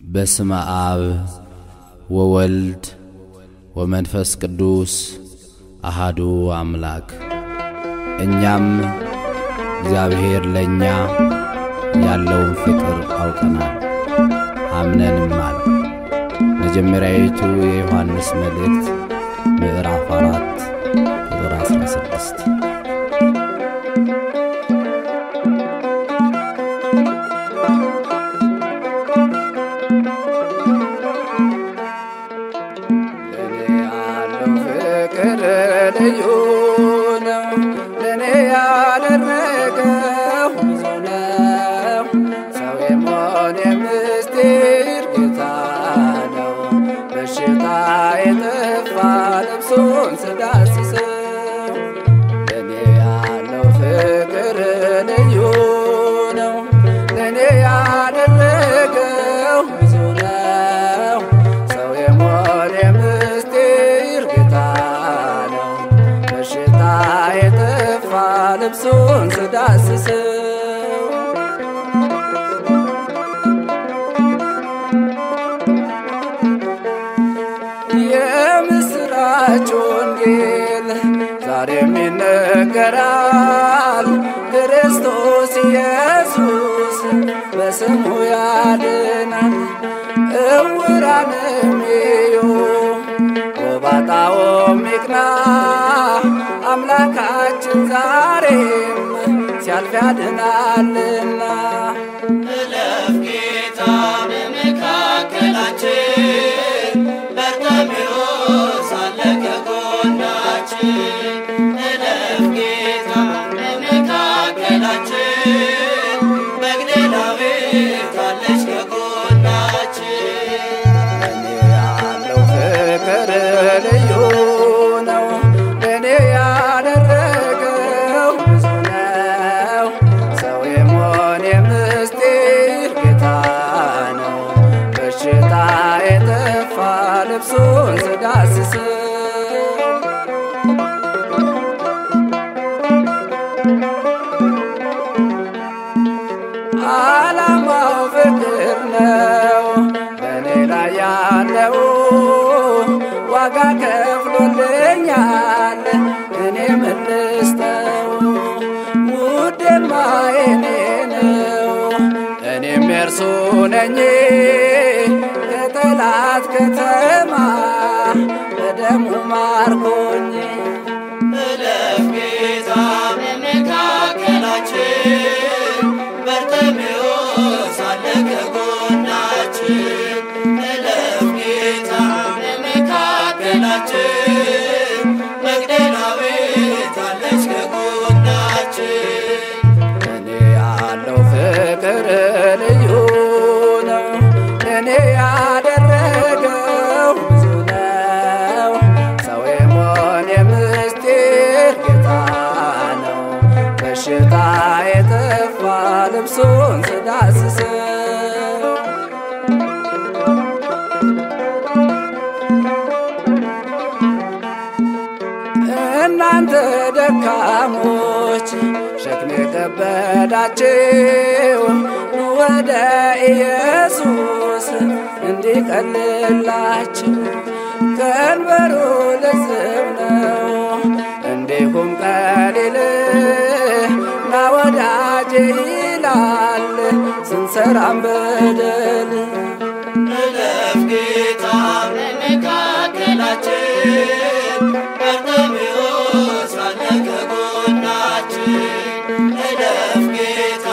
በስመ አብ ወወልድ ወመንፈስ ቅዱስ አሃዱ አምላክ። እኛም እግዚአብሔር ለእኛ ያለውን ፍቅር አውቀናል አምነንማል። መጀመሪያዊቱ የዮሐንስ መልእክት ምዕራፍ አራት ቁጥር 16 ለኔ ያለው ፍቅር ልዩ ነው። ለኔ ያደረገው ብዙ ነው። ሰው የመሆን የምስጢር ጌታ ነው። በሽታ የጠፋ ልብሱን ስዳስሰው ለኔ ያለው ፍቅር ልዩ ነው። ለኔ ያደረገው ብዙ ነው። ሰው የመሆን የምስጢር ጌታ ነው። በሽታ የጠፋ ልብሱን ስዳስሰው የምስራች ወንጌል ዛሬም ይነገራል። ክርስቶስ ኢየሱስ በስሙ ያድናል። እውራንም እዩ ጎባጣውም ይቅና። አምላካችን ዛሬም ሲያልፍ ያድናልና እለፍ ጌታ በመካከላችን በርተሜዎስ አለ ከጎናችን እለፍ ጌታ በመካከላችን መግደላዊት አለች ከጎናችን ለኔ ያለው ፍቅር ልዩ ነው። ለኔ ያደረገው ብዙ ነው። ሰው የመሆን የምስጢር ጌታ ነው። በሽታ የጠፋ ልብሱን ስዳስሰው ዓላማው ፍቅር ነው በእኔ ላይ ያለው ዋጋ ከፍሎልኛል እኔ ምልስተው ውዴማ የኔ ነው እኔም የእርሱ ነኝ ከጠላት ከተማ በደሙ ማርኮኝ እለፍ ጌታ በመካከላችን በርተሜዎስ አለ ከጎናችን እለፍ ጌታ በመካከላችን መግደላዊት አለች ከጎናችን እኔ ያለው ፍቅር ልዩ ነው። እኔ ያደረገው ብዙ ነው። ሰው የመሆን የምስጢር ጌታ ነው። በሽታ የጠፋ ልብሱን ስዳስሰው እናንተ ደካሞች ሸክም የከበዳችሁ ኑ ወደ ኢየሱስ እንዲቀልላችሁ ቀንበሩ ልዝብ ነው እንዲሁም ቀሊል ና ወዳጄ ይላል ስንሰራም በደል እለፍ ጌታ በመካከላችን በርተሜዎስ አለ ከጎናችን እለፍ ጌታ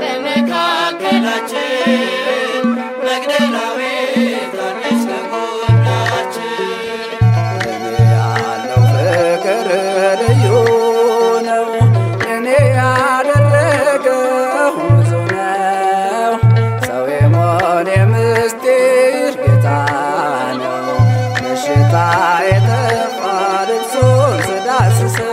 በመካከላችን መግደላዊት አለች ከጎናችን እኔ ያለው ፍቅር ልዩ ነው። እኔ ያደረገው ብዙ ነው። ሰው የመሆን የምስጢር ጌታ ነው። በሽታ የጠፋ ልብሱን ስዳስሰው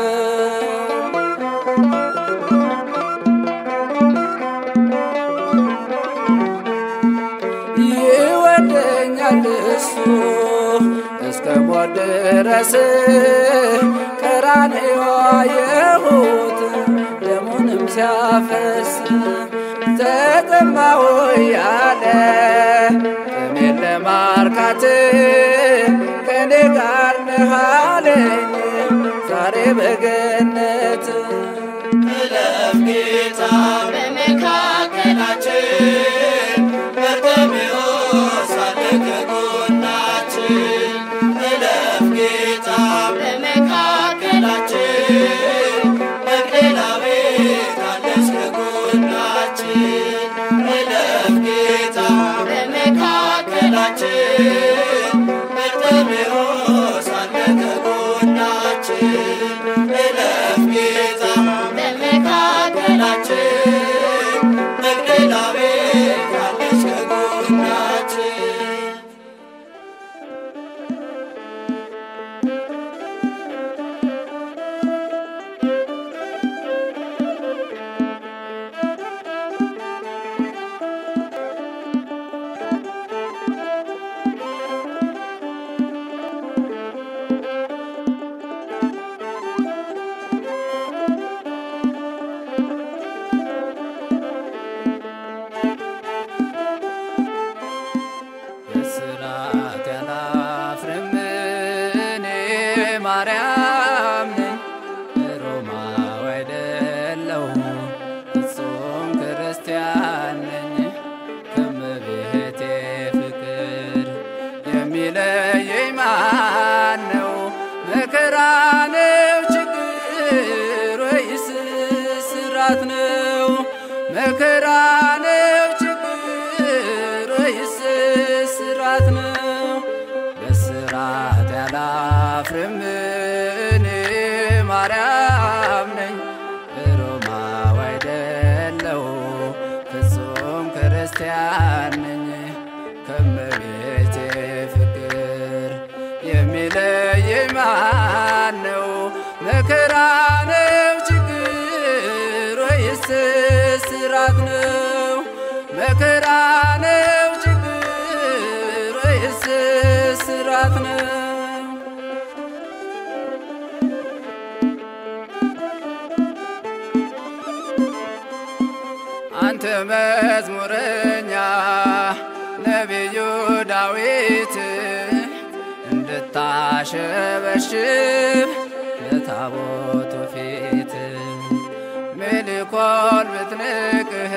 ይወደኛል እሱ እስከ ሞት ድረስ ቀራንዮ አየሁት ደሙንም ሲያፈስ ተጠማሁ ያለ ጥሜ ለማርካት ከኔ ጋር ነህ አለኝ ዛሬ በገነት እለፍ ጌታ በመካከላችን በርጤሜዎስ አለ ከጎናችን እለፍ ጌታ በመካከላችን መግደላዊት አለች ከጎናችን እለፍ ጌታ በመካከላችን በርጤሜዎስ አለ ከጎናችን እለፍ ጌታ በመካከላችን መግደላዊት አለች ከጎናችን እስራት ያላፍርም እኔ ማርያም ነኝ ሮማዊ አይደለሁ ፍጹም ክርስቲያን ነኝ ከመቤቴ ፍቅር የሚለየኝ ማን ነው? መከራ ነው ችግር ወይስ ስራት ነው? መከራ ነው ችግር ወይስ ስራት ነው? በስራት ያላፍርም እኔ ማርያም ነኝ ሮማዊ አይደለሁ ፍጹም ክርስቲያን ነኝ ከመቤቴ ፍቅር የሚለየኝ ማን ነው? መከራ ነው ችግር ወይስ ስራት ነው? መከራ ነው ችግር ወይስ ስራት ነው? አንተ መዝሙረኛ ነቢዩ ዳዊት እንድታሸበሽብ ለታቦቱ ፊት ሜልኮል ብትንቅህ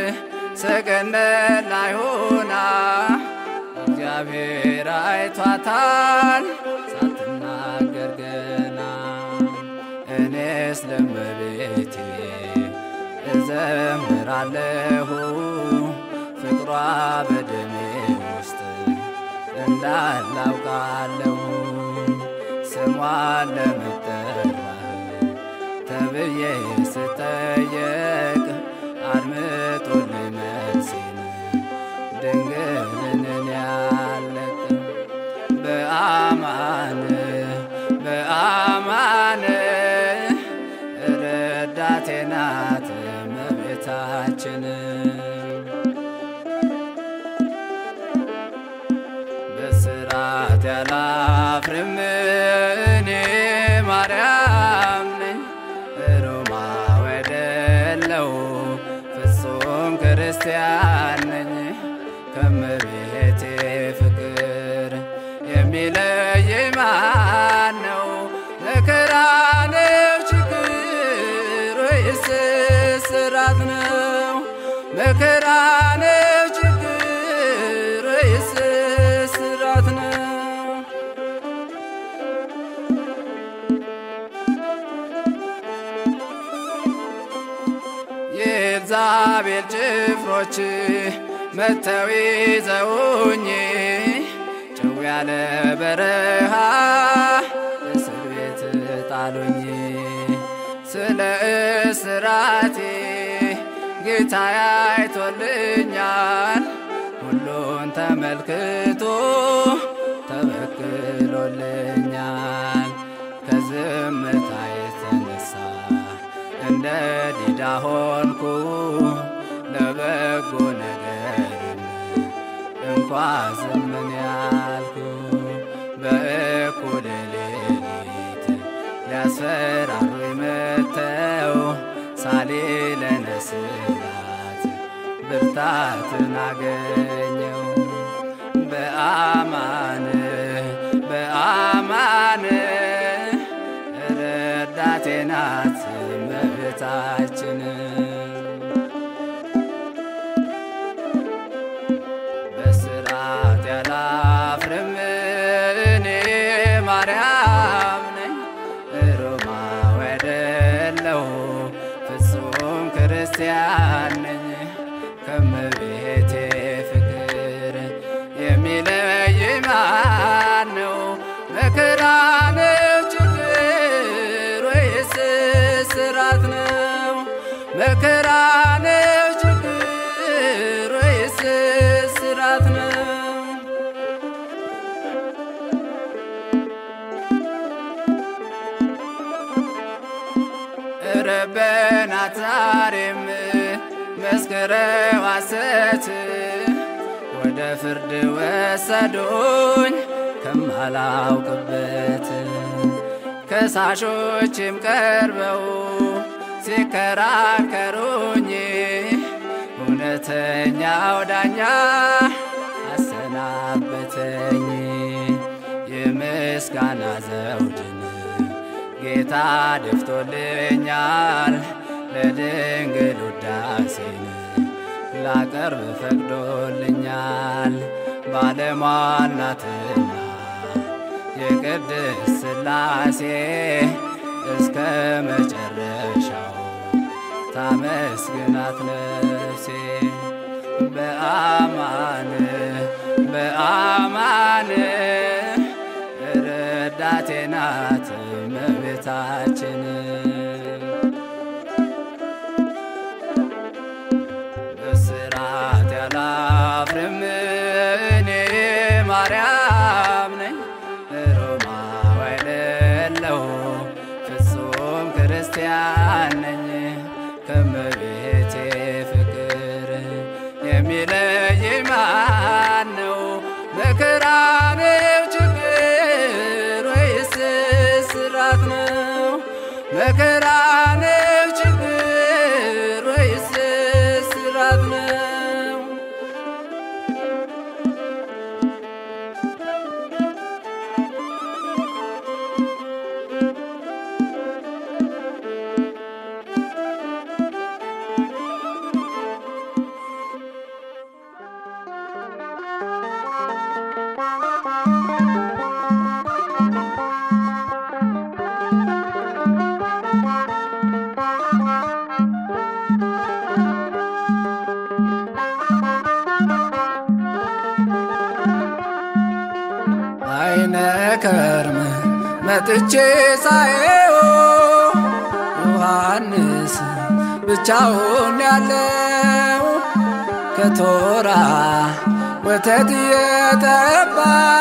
ሰገነት ላይ ሆና እግዚአብሔር አይቷታል ሳትናገር ገና እኔስ ለመቤቴ እዘምራለሁ ፍቅሯ በደሜ ውስጥ እንዳላውቃለሁ ስሟን ለመጠራት ተብዬ ስጠየቅ አድምጦልኝ መልሴን ድንግልን ያለቅ በአማን በአማን ረዳቴ ናት እመቤታችን በስራት ያላፍርም እኔ ማርያም ነኝ ሮማዊ አይደለሁ ፍጹም ክርስቲያን ነኝ ከመቤቴ ፍቅር የሚለየኝ ማን ነው? መከራ ነው ችግር ወይስ ስራት ነው? መከራ ነው ችግር ወይስ ስራት ነው? የኤልዛቤል ጭፍሮች መተው ይዘውኝ ጭው ያለ በረሃ እስር ቤት ጣሉኝ። ስለ እስራቴ ጌታ አይቶልኛል፣ ሁሉን ተመልክቶ ተበክሎልኛል። ከዝምታ የተነሳ እንደ ዲዳ ሆንኩ ለበጎ ነገርም እንኳ ዝምን ያልኩ በእኩለ ሌሊት ሊያስፈራሩኝ መተው ሳሌለነ ስላት ብርታትን አገኘው በአ አማን ረዳቴ ናት እመቤታችን በስራት ያላፍርም እኔ ማርያም ነኝ ሮማዊ አይደለሁ ፍጹም ክርስቲያን ነኝ ከመቤቴ ፍቅር የሚለይ ማን ነው? መከራ ነው ችግር ወይስ ስራት ነው? መከራ ነው ችግር ወይስ ስራት ነው? ረበናት ዛሬም መስክረው ሐሰት ወደ ፍርድ ወሰዱኝ ከማላውቅበት ከሳሾችም ቀርበው ሲከራከሩኝ እውነተኛው ዳኛ አሰናበተኝ የምስጋና ዘውድን ጌታ ደፍቶልኛል ለድንግል ውዳሴን ላቀርብ ፈቅዶልኛል ባለሟል ናትና የቅድስት ሥላሴ እስከ መጨረሻው ታመስግናት ነፍሴ በአማን በአማን ረዳቴ ናት እመቤታችን በስራት ያላፍርም እኔ ማርያም ነኝ ሮማዊ አይደለሁ ፍጹም ክርስቲያን ነኝ ከመቤቴ ፍቅር የሚለይ ማን ነው? መከራ ነው ችግር ወይስ ስራት ነው? መከራ ነው ችግር ወይስ ስራት ነው? አይነ ከርም መጥቼ ሳየው ዮሐንስ ብቻውን ያለው ከቶራ ወተት የጠባ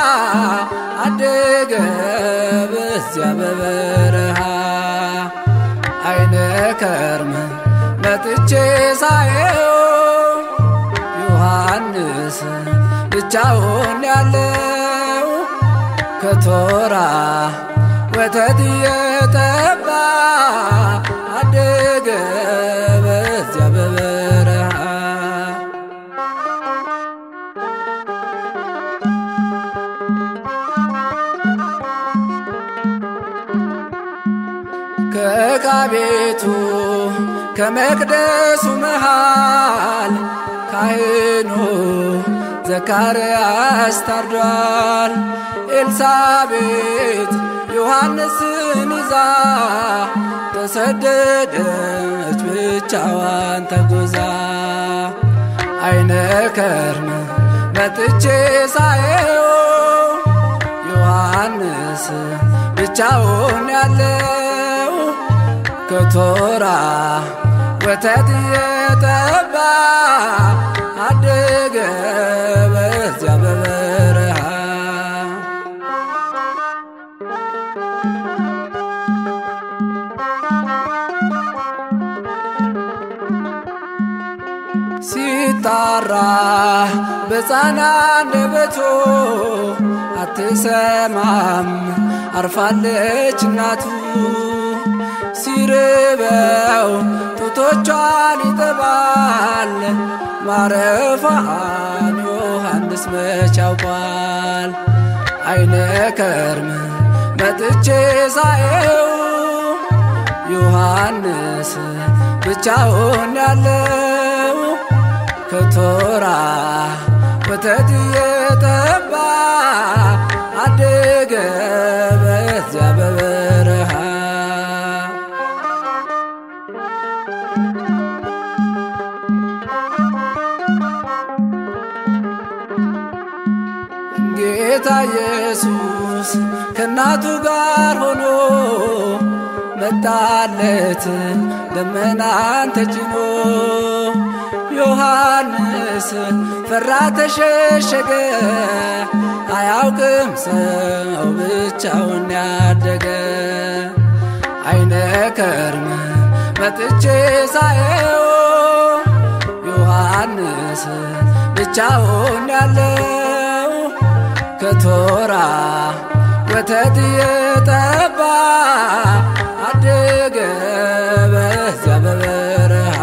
አደገ በዚያ በበረሃ አይነ ከርም መጥቼ ሳየው ዮሐንስ ብቻውን ያለው ከቶራ ወተት የጠባ አደገ በዚያ በበረሃ ከዕቃ ቤቱ ከመቅደሱ መሃል ካህኑ ዘካርያስ ታርዷል። ኤልሳቤጥ ዮሐንስን ይዛ ተሰደደች ብቻዋን ተጉዛ አይነ ከርም መጥቼ ሳየው ዮሐንስ ብቻውን ያለው ከቶራ ወተት የጠባ አደገ በዚያ በበረሃ ሲጣራ በሕፃን አንደበቱ አትሰማም አርፋለች እናቱ ሲርበው ጡቶቿን ይጠባል ማረፏን ዮሐንስ መች ያውቋል አይነ ከርም መጥቼ ሳየው ዮሐንስ ብቻውን ያለው ከቶራ ወተት እየጠባ አደገ በዚያ በበረሃ ጌታ ኢየሱስ ከእናቱ ጋር ሆኖ መጣለት ደመናን ተጭኖ ዮሐንስ ፈራ ተሸሸገ አያውቅም ሰው ብቻውን ያደገ አይነ ከርም መጥቼ ሳየው ዮሐንስ ብቻውን ያለው ከቶራ ወተት የጠባ አደገ በዚያ በበረሃ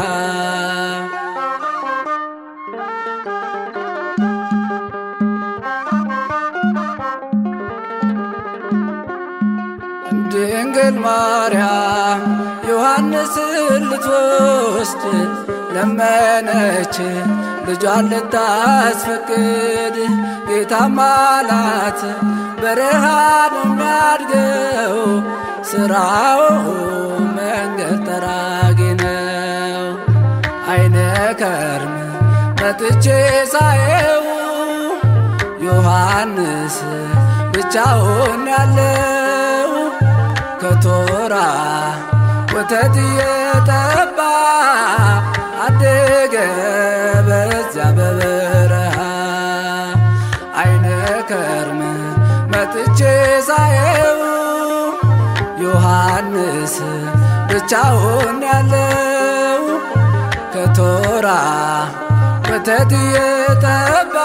ድንግል ማርያም ዮሐንስን ልትወስድ ለመነች ልጇን ልታስፈቅድ ጌታም አላት በረሃ ነው የሚያድገው ስራው መንገድ ጠራጊ ነው አይነ ከርም መጥቼ ሳየው ዮሐንስ ብቻውን ያለው ከቶራ ወተት እየጠባ አደገ በዚያ በበረሃ አይነ ከርም መጥቼ ሳየው ዮሐንስ ብቻውን ያለው ከቶራ ወተት እየጠባ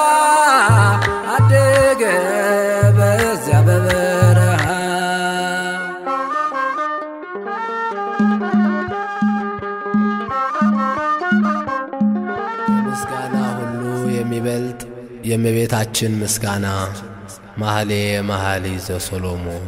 አደገ በዚያ በበረሃ ምስጋና ሁሉ የሚበልጥ የእመቤታችን ምስጋና መኃሌ መኃልይ ዘሰሎሞን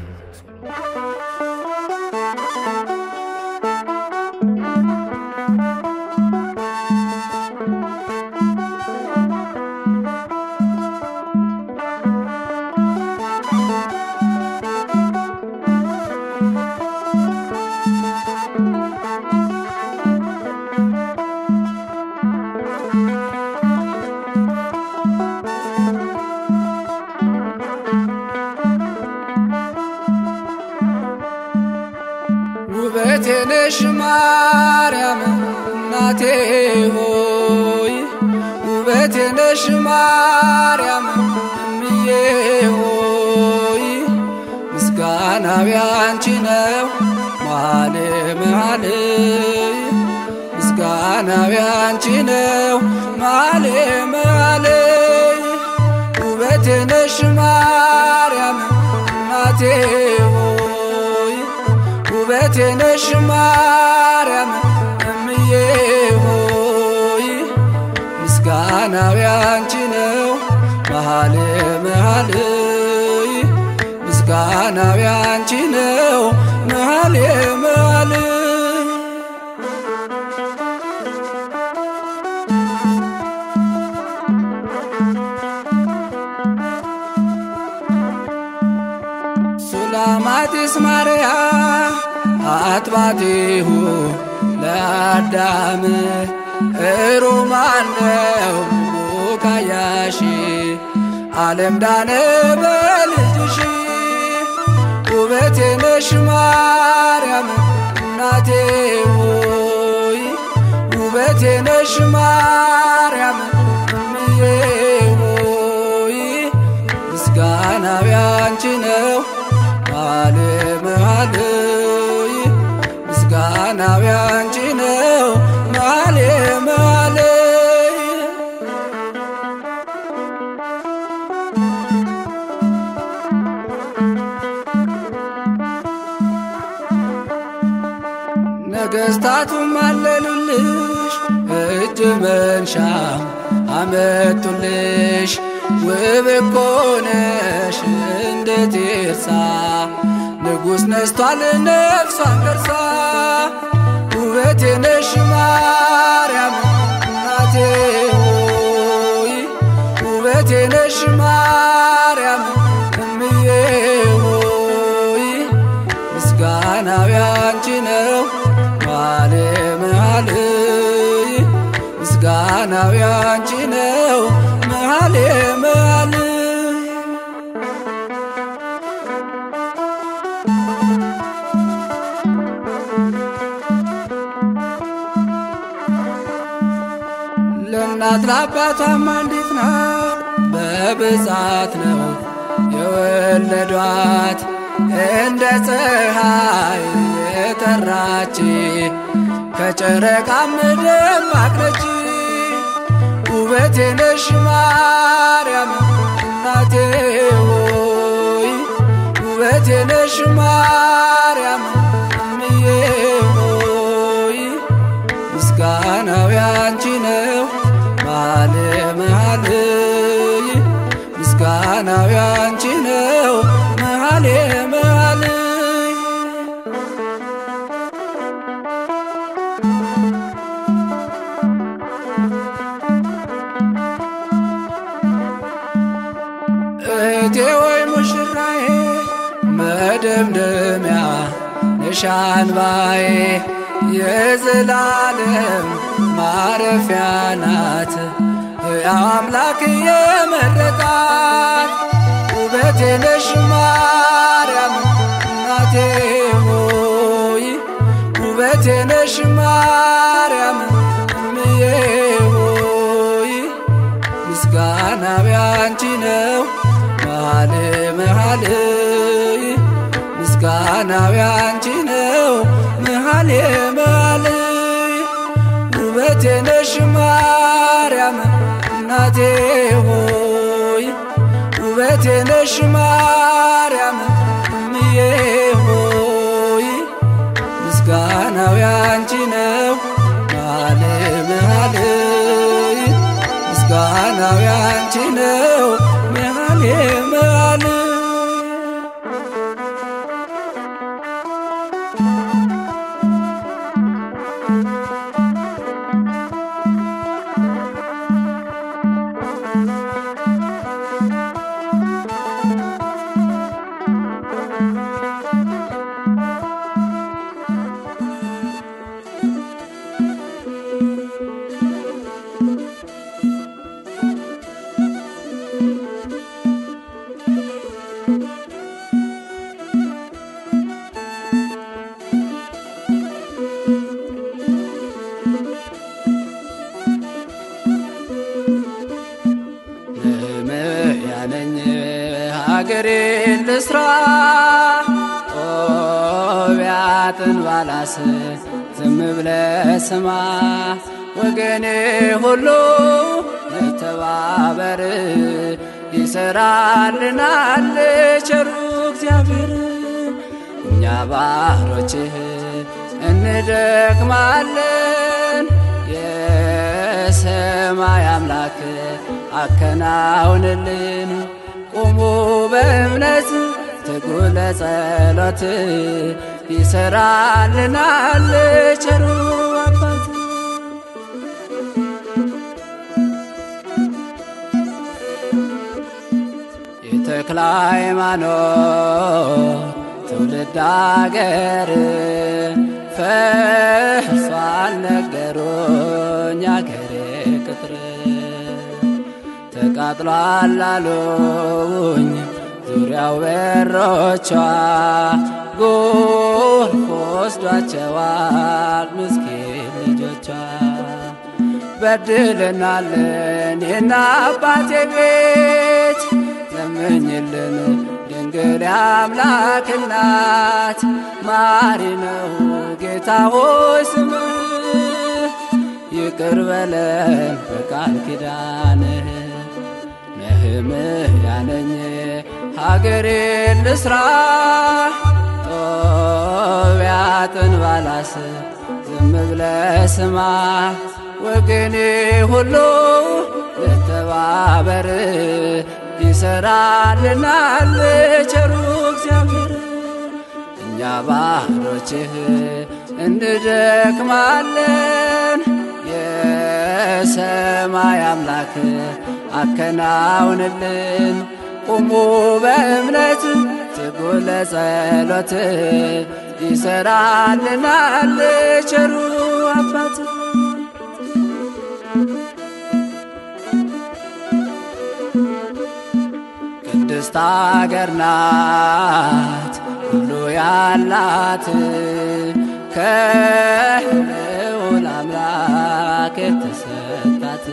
ውበቴ ነሽ ማርያም እናቴ ሆይ ውበቴ ነሽ ማርያም እምዬ ሆይ ምስጋናው ያንቺ ነው መኃሌ መኃልይ ምስጋናው ያንቺ ነው መኃሌ መኃልይ ውበቴ ነሽ ማርያም እናቴ ሆይ ውበቴ ነሽ ማርያም እምዬ ሆይ ምስጋናው ያንቺ ነው መኃሌ መኃልይ ምስጋናው ያንቺ ነው መኃሌ መኃልይ ሱላማጢስ ማርያም አጥባቲሁ ለአዳም እሩማነው ቡቃያሺ ዓለም ዳነ በልጅሽ ውበቴ ነሽ ማርያም እናቴ ሆይ ውበቴ ነሽ ማርያም እምዬ ሆይ ምስጋናው ያንቺ ነው መኃሌ መኃልይ ምስጋናው ያንቺ ነው መኃሌ መኃልይ ነገሥታቱም አለሉልሽ እጅ መንሻ አመጡልሽ ውብ እኮ ነሽ እንደ ቴርሳ ንጉሥ ነስቷል ነፍሷን ገርሳ ውበቴ ነሽ ማርያም እናቴ ሆይ ውበቴ ነሽ ማርያም እምዬ ሆይ ምስጋናው ያንቺ ነው መኃልየ መኃልይ ምስጋናው ያንቺ ነው መኃልየ መኃልይ ለእናት ለአባቷም አንዲት ናት በብዛት ነው የወለዷት እንደ ፀሐይ የጠራች ከጨረቃም ደማቅ ነች ውበቴ ነሽ ማርያም እናቴ ሆይ ውበቴ ነሽ ማርያም እምዬ ሆይ ምስጋናው ያንቺ ነው መኃልየ መኃልይ ምስጋናው ያንቺ ነው መኃልየ መኃልይ እህቴ ወይ ሙሽራዬ መደምደሚያ ነሻንባዬ የዘላለም ማረፊያ ናት ሕያው አምላክ የመረጣት ውበቴ ነሽ ማርያም እናቴ ሆይ ውበቴ ነሽ ማርያም እምዬ ሆይ ምስጋናው ያንቺ ነው መኃልየ መኃልይ ምስጋናው ያንቺ ነው መኃልየ መኃልይ ውበቴ ነሽ ማርያም እናቴ ሆይ ውበቴ ነሽ ማርያም እምዬ ሆይ ምስጋናው ያንቺ ነው መኃልየ መኃልይ ምስጋናው ያንቺ ነው መኃልየ መኃልይ ነኝ ሀገሬን ልስራ ጦቢያጥን ባላስ ዝም ብለ ስማ ወገኔ ሁሉ ተባበር ይሰራልናል ቸሩ እግዚአብሔር እኛ ባሮችህ እንደክማለን የሰማይ አምላክ አከናውንልን ቁሙ በእምነት ትጉ ለጸሎት ይሰራልናል ቸሩ አባት የተክለ ሃይማኖት ትውልድ አገር ፈርሷል ነገሩኝ አገሬ ቅጥር ተቃጥሏል አሉኝ ዙሪያው በሮቿ ጎርፍ ወስዷቸዋል ምስኪን ልጆቿ በድለናለን የና አባቴ ቤት ለምኝልን ድንግል አምላክ እናት ማሪ ነው ጌታ ሆይ ስምህ ይቅር በለን በቃል ኪዳንህ ነህምህ ያነኝ ሀገሬን ልስራ ጦቢያጥን ባላስ ዝም ብለ ስማ ወገኔ ሁሉ ለተባበር ይሰራልናል ቸሩ እግዚአብሔር ባሮችህ እንደክማለን የሰማይ አምላክ አከናውንልን። ቁሙ በእምነት ትጉ ለጸሎት ይሰራልናል ቸሩ አባት ቅድስት አገር ናት ሁሉ ያላት ከልዑል አምላክ የተሰጣት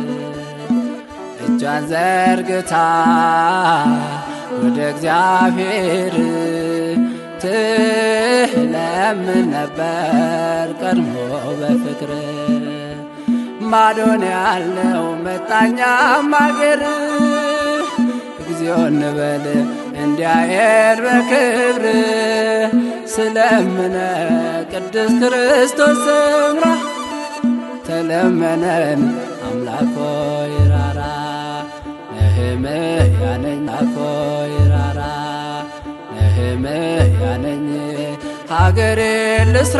እጇን ዘርግታ ወደ እግዚአብሔር ትለምን ነበር ቀድሞ በፍቅር ማዶን ያለው መጣኛም አገር እግዚኦ እንበል እንዲያየን በክብር ስለምነ ቅዱስ ክርስቶስ ሰምራ ተለመነን አምላኮ ይራራ ነህምያ ነኝ አኮ ይራራ ነህምያ ነኝ ሀገሬን ልስራ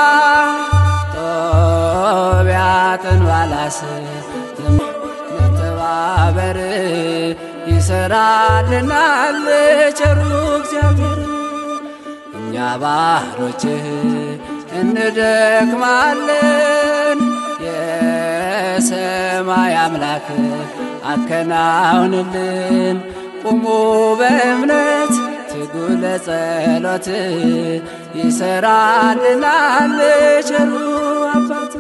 ጦቢያጥን ባላስ መተባበር ይሰራልናል ቸሩ እግዚአብሔር። እኛ ባሮችህ እንደክማለን የሰማይ አምላክ አከናውንልን። ቁሙ በእምነት ትጉ ለጸሎት ይሰራልናል ቸሩ አባት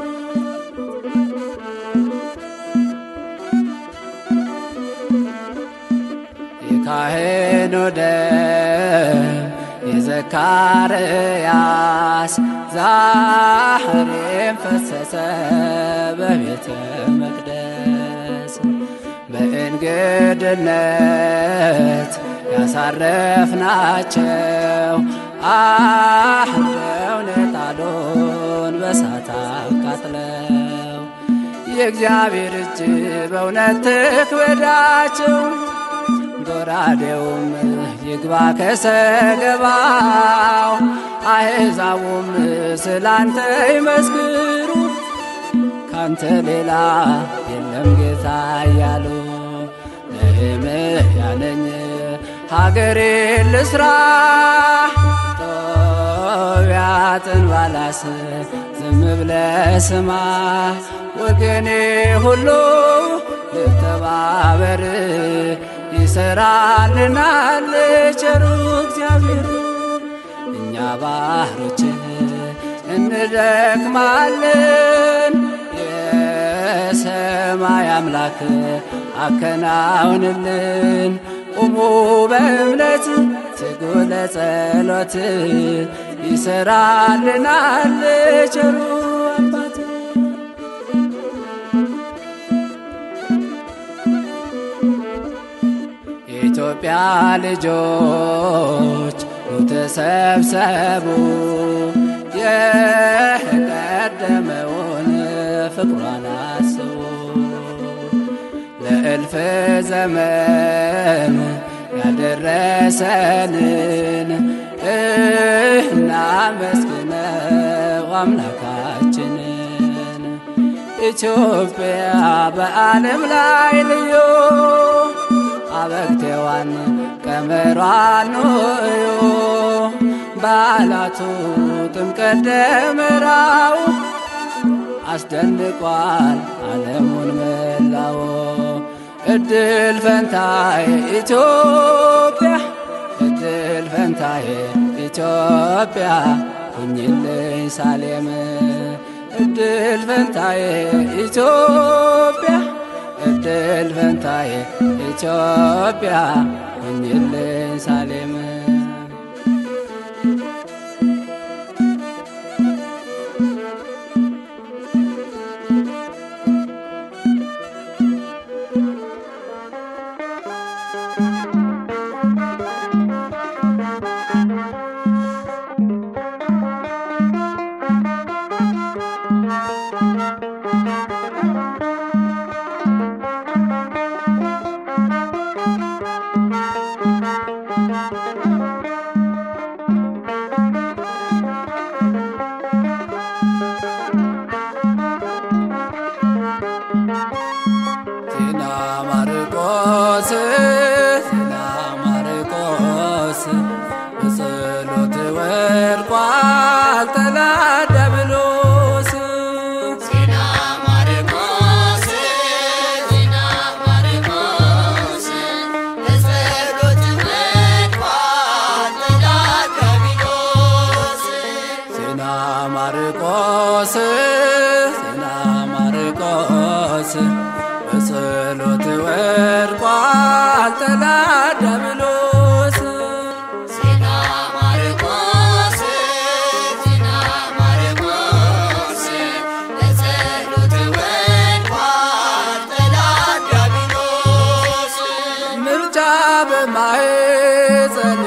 የካህኑ ደም የዘካርያስ ዛሬም ፈሰሰ በቤተ መቅደስ በእንግድነት ያሳረፍናቸው አህደው ነጣሉን በሳት አቃጥለው የእግዚአብሔር እጅ በእውነት ትክበዳቸው ጎራዴውም ይግባ ከሰገባው አሕዛቡም ስላንተ ይመስክሩ ካንተ ሌላ የለም ጌታ እያሉ ነህምያ ነኝ ሀገሬን ልስራ ጦቢያጥን ባላስ ዝም ብለ ስማ ወገኔ ሁሉ ልተባበር ይሰራልናል ቸሩ እግዚአብሔር። እኛ ባህሮችህ እንደክማለን የሰማይ አምላክ አከናውንልን። ቁሙ በእምነት ትጉ ለጸሎት ይሰራልናል ቸሩ አባት የኢትዮጵያ ልጆች ኑ ተሰብሰቡ የቀደመውን ፍቅሯን አስቡ ለእልፍ ዘመን ያደረሰንን እናመስግነው አምላካችንን። ኢትዮጵያ በዓለም ላይ ልዩ አበግቴዋን ቀመሯን እዩ በዓላቱ ጥምቀት ደመራው አስደንቋል ዓለሙን መላው። እድል ፈንታዬ ኢትዮጵያ እድል ፈንታዬ ኢትዮጵያ ሁኝልኝ ሳሌም እድል ፈንታዬ ኢትዮጵያ እድል ፈንታዬ ኢትዮጵያ ሁኝልኝ ሳሌም ዲያብሎስ ዜና ማርቆስ ዜና ማርቆስ ለጸሎት ወድቋል ጠላት ዲያብሎስ ምርጫ በማኅፀን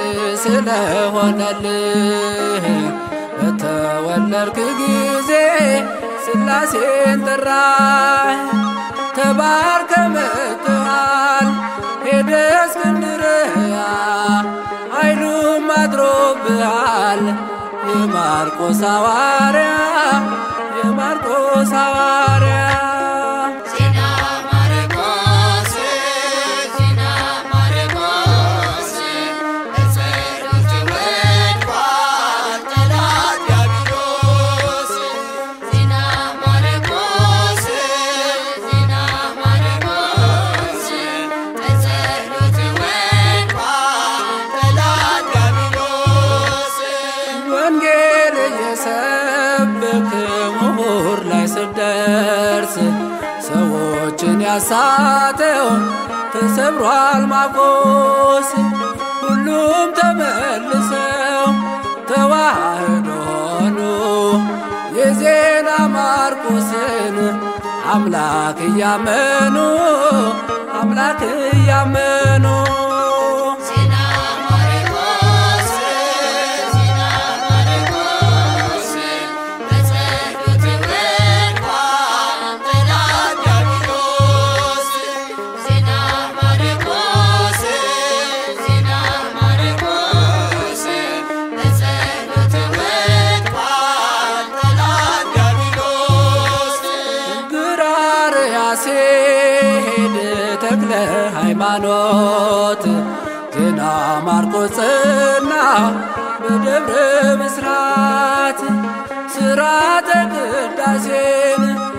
ስለሆነልህ በተወለድክ ጊዜ ሥላሴን ጠራህ። ተባርከ መጥተሃል ሄደ እስክንድርያ ኃይሉም አድሮብሃል የማርቆስ ሐዋርያ የማርቆስ ሐዋርያ ዜና ማርቆስ ዜና ማርቆስ ለጸሎት ወድቋል ጠላት ዲያብሎስ ዜና ማርቆስ ዜና ማርቆስ ለጸሎት ወድቋል ጠላት ዲያብሎስ ወንጌል እየሰበክ ምሁር ላይ ስደርስ ሰዎችን ያሳተው ተሰብሯል ማቆስ ሁሉም ተመልሰው ተዋህዶ ሆኑ የዜና ማርቆስን አምላክ እያመኑ አምላክ እያመኑ ዜና ማርቆስ ዜና ማርቆስ በጸሎት ወድቋል ጠላት ዲያብሎስ ዜና ማርቆስ ዜና ማርቆስ በጸሎት ወድቋል ጠላት ዲያብሎስ ግራር ያሴድ ተክለ ሃይማኖት ግና ማርቆስና በደብረ ብስራት ስራተ ቅዳሴን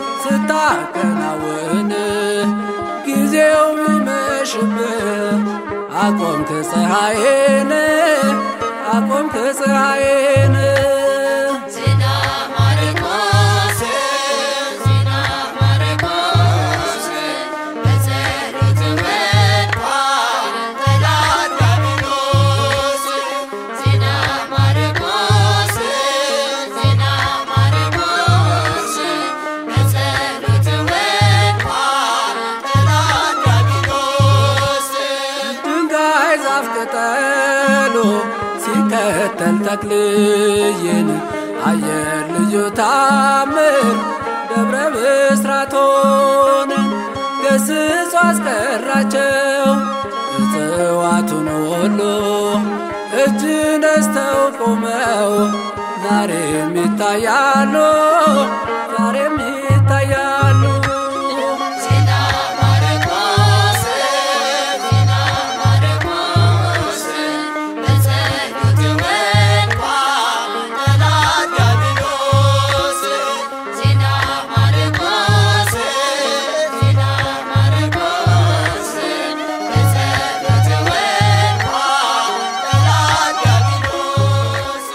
ስታከናውን ጊዜው ቢመሽብህ አቆምክ ፀሐይን አቆምክ ፀሐይን ዜና ማርቆስ ዜና ማርቆስ በጸሎት ወድቋል ጠላት ዲያብሎስ ዜና ማርቆስ ዜና ማርቆስ በጸሎት ወድቋል ጠላት ዲያብሎስ ድንጋይ ዛፍ ቅጠሉ ሲከተል ተክልዬን አየር ልዩ ታምር ደብረ ብስራቶን ገስጾ አስቀራቸው እጽዋቱን ሁሉ እጅ ነስተው ቆመው ዛሬም ይታያሉ ዛሬም ይታያሉ ዜና ማርቆስ ዜና ማርቆስ በጸሎት ወድቋል ጠላት ዲያብሎስ ዜና ማርቆስ ዜና ማርቆስ በጸሎት ወድቋል ጠላት ዲያብሎስ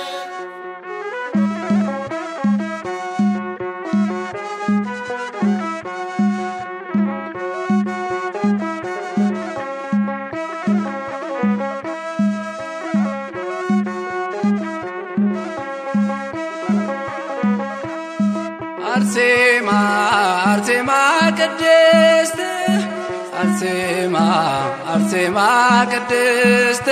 አርሴማ አርሴማ ቅድስት አርሴማ አርሴማ ቅድስት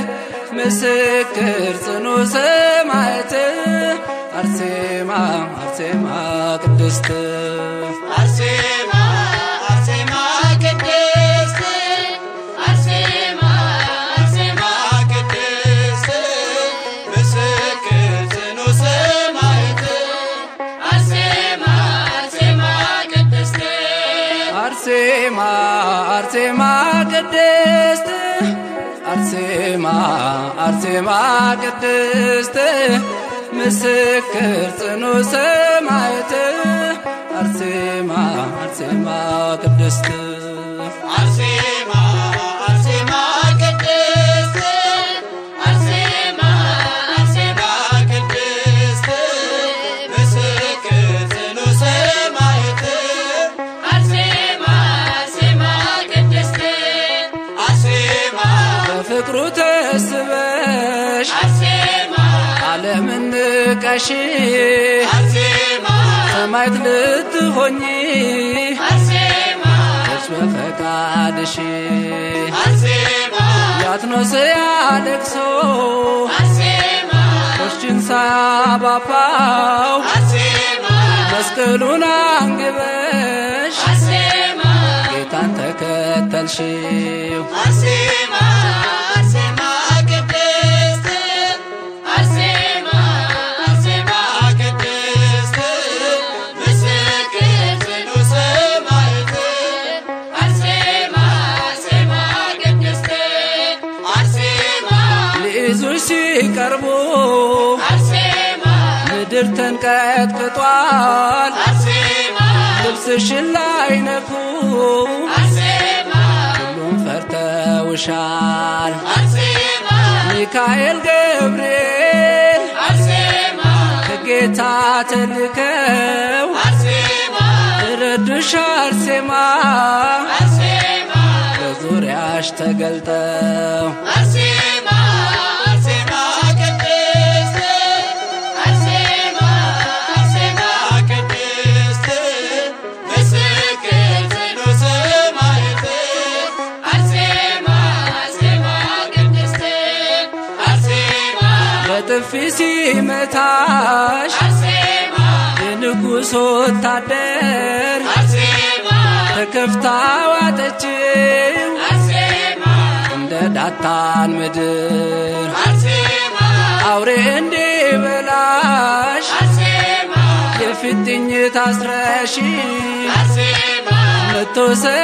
ምስክር ጽኑ ሰማዕት አርሴማ አርሴማ ቅድስት አርሴማ አርሴማ ቅድስት አርሴማ አርሴማ ቅድስት ምስክር ጽኑ ሰማዕት አርሴማ አርሴማ ቅድስት አርሴማ አርሴማ ቅድስት አርሴማ አርሴማ ቅድስት ምስክር ጽኑ ሰማዕት አርሴማ አርሴማ ቅድስት አርሴማ አርሴማ ቅድስት አርሴማ አርሴማ ቅድስት ምስክር ጽኑ ሰማዕት አርሴማ አርሴማ ቅድስት አርሴማ በፍቅሩ ተስበሽ አርሴማ ዓለምን ንቀሽ አርሴማ ሰማዕት ልትሆኚ አርሴማ እርስ በፈቃድሽ አርሴማ ያትኖስ ያለቅሶ አርሴማ ቆሽችን ሳባፋው አርሴማ መስቀሉን አንግበሽ አርሴማ ጌታን ተከተልሽው አርሴማ አርሴማ ቅድስት አርሴማ አርሴማ ቅድስት ምስክር ጽኑ ሰማዕት አርሴማ አርሴማ ቅድስት አርሴማ ሊይዙሽ ሲቀርቡ አርሴማ ምድር ተንቀጥቅጧል አርሴማ ልብስሽን ላይ ነኩ አርሴማ ሁሉም ፈርተውሻል አርሴማ ሚካኤል ገብርኤል አርሴማ ከጌታ ተልከው አርሴማ ረዱሽ አርሴማ አርሴማ በዙሪያሽ ተገልጠው አርሴማ አርሴማ ቅድስት አርሴማ አርሴማ ቅድስት ምስክር ጽኑ ሰማዕት አርሴማ አርሴማ ቅድስት አርሴማ በጥፊ ሲመታሽ አርሴማ የንጉሥ ወታደር አርሴማ ተከፍታ ዋጠችው አርሴማ እንደ ዳታን ምድር አርሴማ አውሬ እንዲበላሽ አርሴማ የፊትኝ ታስረሽ አርሴማ መቶ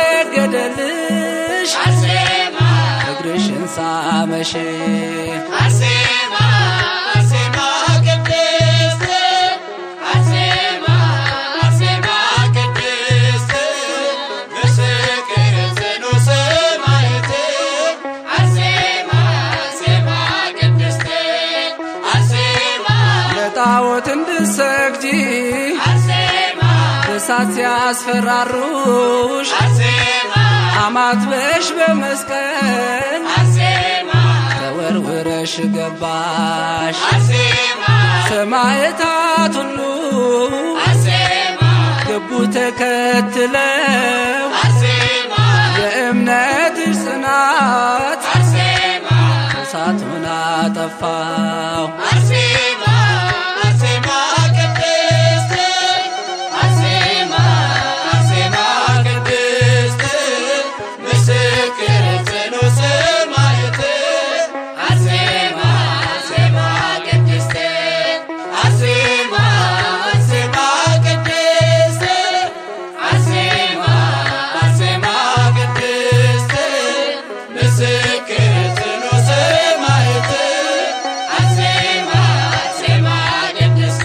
ሰገደልሽ አርሴማ እግርሽን ሳመሽ አርሴማ አርሴማ ቅድስት አርሴማ አርሴማ ቅድስት ምስክር ጽኑ ሰማዕት አርሴማ አርሴማ ቅድስት አርሴማ ለጣዖት እንድሰግጂ አርሴማ እሳት ሲያስፈራሩሽ አርሴማ አማትበሽ በመስቀል አርሴማ ተወርውረሽ ገባሽ አርሴማ ሰማዕታት ሁሉ አርሴማ ገቡ ተከትለው አርሴማ የእምነትሽ ጽናት አርሴማ እሳቱን አጠፋው አርሴማ አርሴማ ቅድስት አርሴማ አርሴማ ቅድስት ምስክር ጽኑ ሰማዕት አርሴማ አርሴማ ቅድስት አርሴማ አርሴማ ቅድስት አርሴማ አርሴማ ቅድስት ምስክር ጽኑ ሰማዕት አርሴማ አርሴማ ቅድስት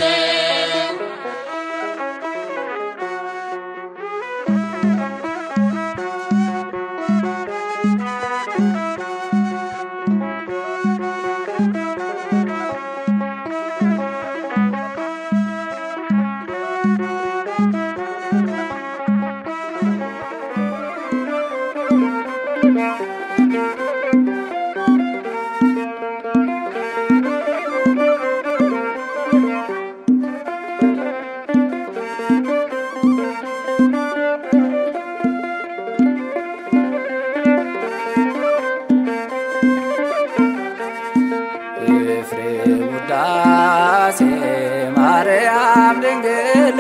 ኤፍሬም ውዳሴ ማርያም ድንግል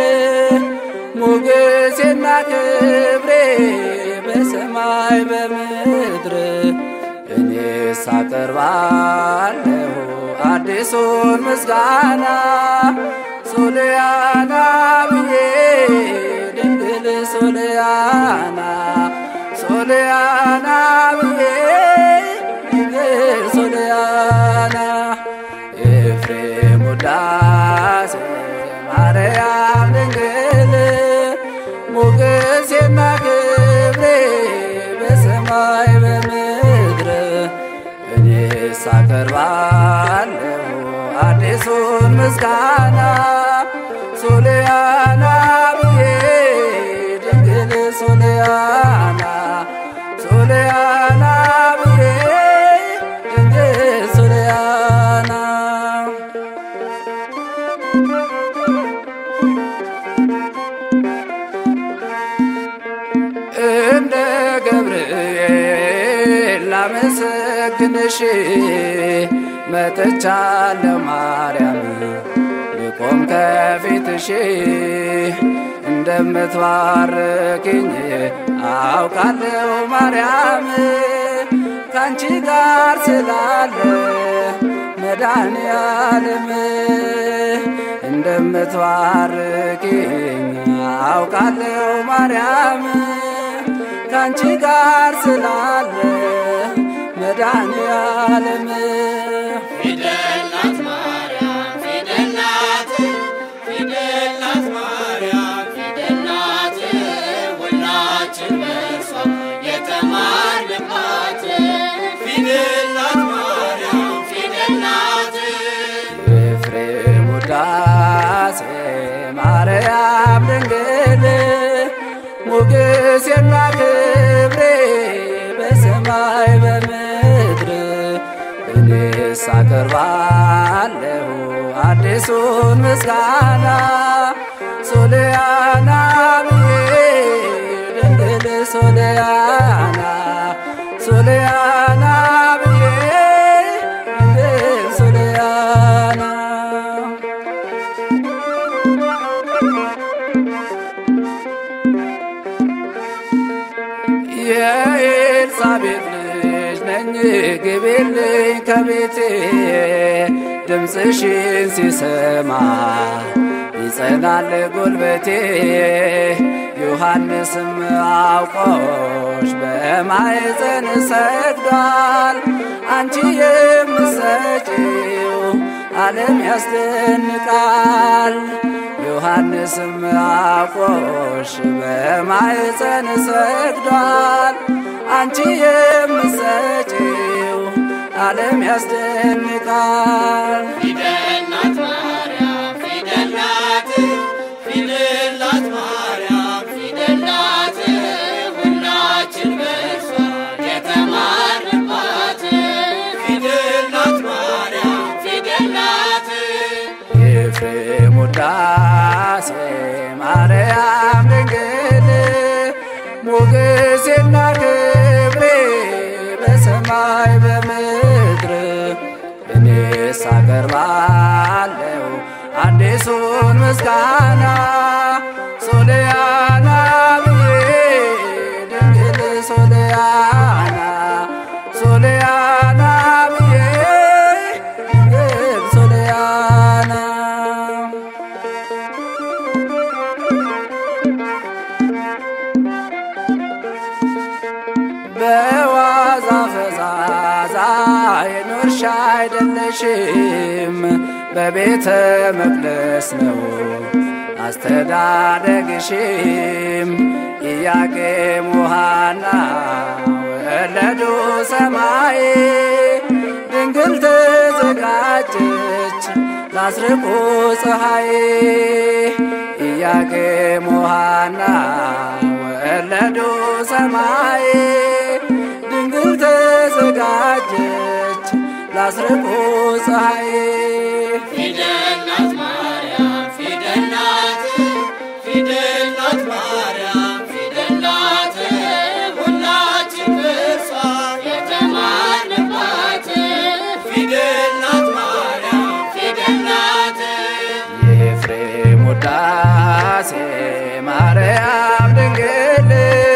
ሞገሴና ክብሬ በሰማይ በምድር እኔስ አቀርባለሁ አዲሱን ምስጋና ሶልያና ብዬ ድንግል ሶልያና ሶልያና ብዬ ድንግል ሶልያና ኤፍሬም ውዳሴ ማርያም ድንግል ሞገሴና ክብሬ በሰማይ በምድር እኔስ አቀርባለሁ አዲሱን ምስጋና ሶልያና ብዬ ድንግል ሶልያና ሶልያና ብዬ ልልሽ መጥቻለሁ ማርያም ልቆም ከፊትሽ እንደምትባርክኝ አውቃለሁ ማርያም ካንቺ ጋር ስላለ መድኃኔዓለም እንደምትባርክኝ አውቃለሁ ማርያም ካንቺ ጋር ስላለ መድኃኔዓለም ፊደል ናት ማርያም ፊደል ናት ፊደል ናት ማርያም ፊደል ናት ሁላችን በእርሷ የተማርንባት ፊደል ናት ማርያም ፊደል ናት ኤፍሬም ውዳሴ ማርያም ድንግል ሞገሴና ክብሬ በሰማይ በምድር እኔስ አቀርባለሁ አዲሱን ምስጋና ሶልያና ብዬ ድንግል ሶልያና ሶልያና ብዬ ድንግል ሶልያና የኤልሳቤጥ ልጅ ነኝ ግቢልኝ ከቤቴ ድምፅሽን ሲሰማ ይጸናል ጉልበቴ ዮሐንስም አውቆሽ በማኅፀን ሰግዷል አንቺ የምትሰጪው ዓለም ያስደንቃል ዮሐንስም አውቆሽ በማኅፀን ሰግዷል አንቺ የምትሰጪው ዓለም ያስደንቃል ፊደል ናት ማርያም ፊደል ናት ፊደል ናት ማርያም ፊደል ናት ሁላችን በእርሷ የተማርንባት ፊደል ናት ማርያም ፊደል ናት ኤፍሬም ውዳሴ ማርያም ድንግል ሞገሴና ክብሬ በሰማይ በምድር እኔስ አቀርባለሁ አዲሱን ምስጋና ሶልያና ብዬ ድንግል ሶልያና ሶልያና ብዬ ድንግል ሶልያና በዋዛ ፈዛዛ የኖርሽ አይደለሽም፣ በቤተ መቅደስ ነው አስተዳደግሽም። ኢያቄም ሐና ወለዱ ሰማይ ድንግል ተዘጋጀች ላስርቁ ፀሐይ ኢያቄም ሐና ወለዱ ሰማይ ድንግል ተዘጋጀች ላስርቁ ፀሐይ ፊደል ናት ማርያም ፊደል ናት ፊደል ናት ማርያም ፊደል ናት ሁላችን በእርሷ የተማርንባት ፊደል ናት ማርያም ፊደል ናት የኤፍሬም ውዳሴ ማርያም ድንግል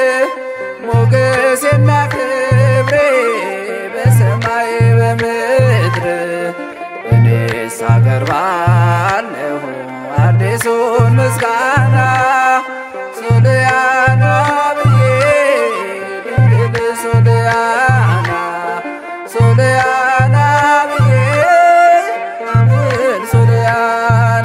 ሞገሴና ክብሬ በሰማይ በምድር እኔስ አቀርባለሁ አዲሱን ምስጋና ሶልያና ብዬ ድንግል ሶልያና ሶልያና ብዬ ድንግል ሶልያና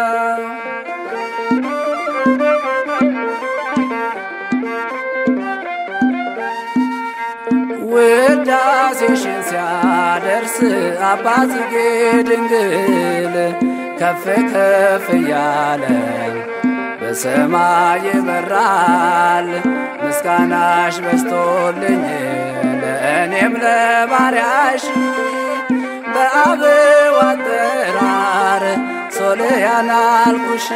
ውዳሴሽን ሲያደርስ አባትጌ ድንግል ከፍ ከፍ እያለ በሰማይ ይበራል ምስጋናሽ በስቶልኝ ለእኔም ለባሪያሽ በአበው አጠራር ሶልያና አልኩሽ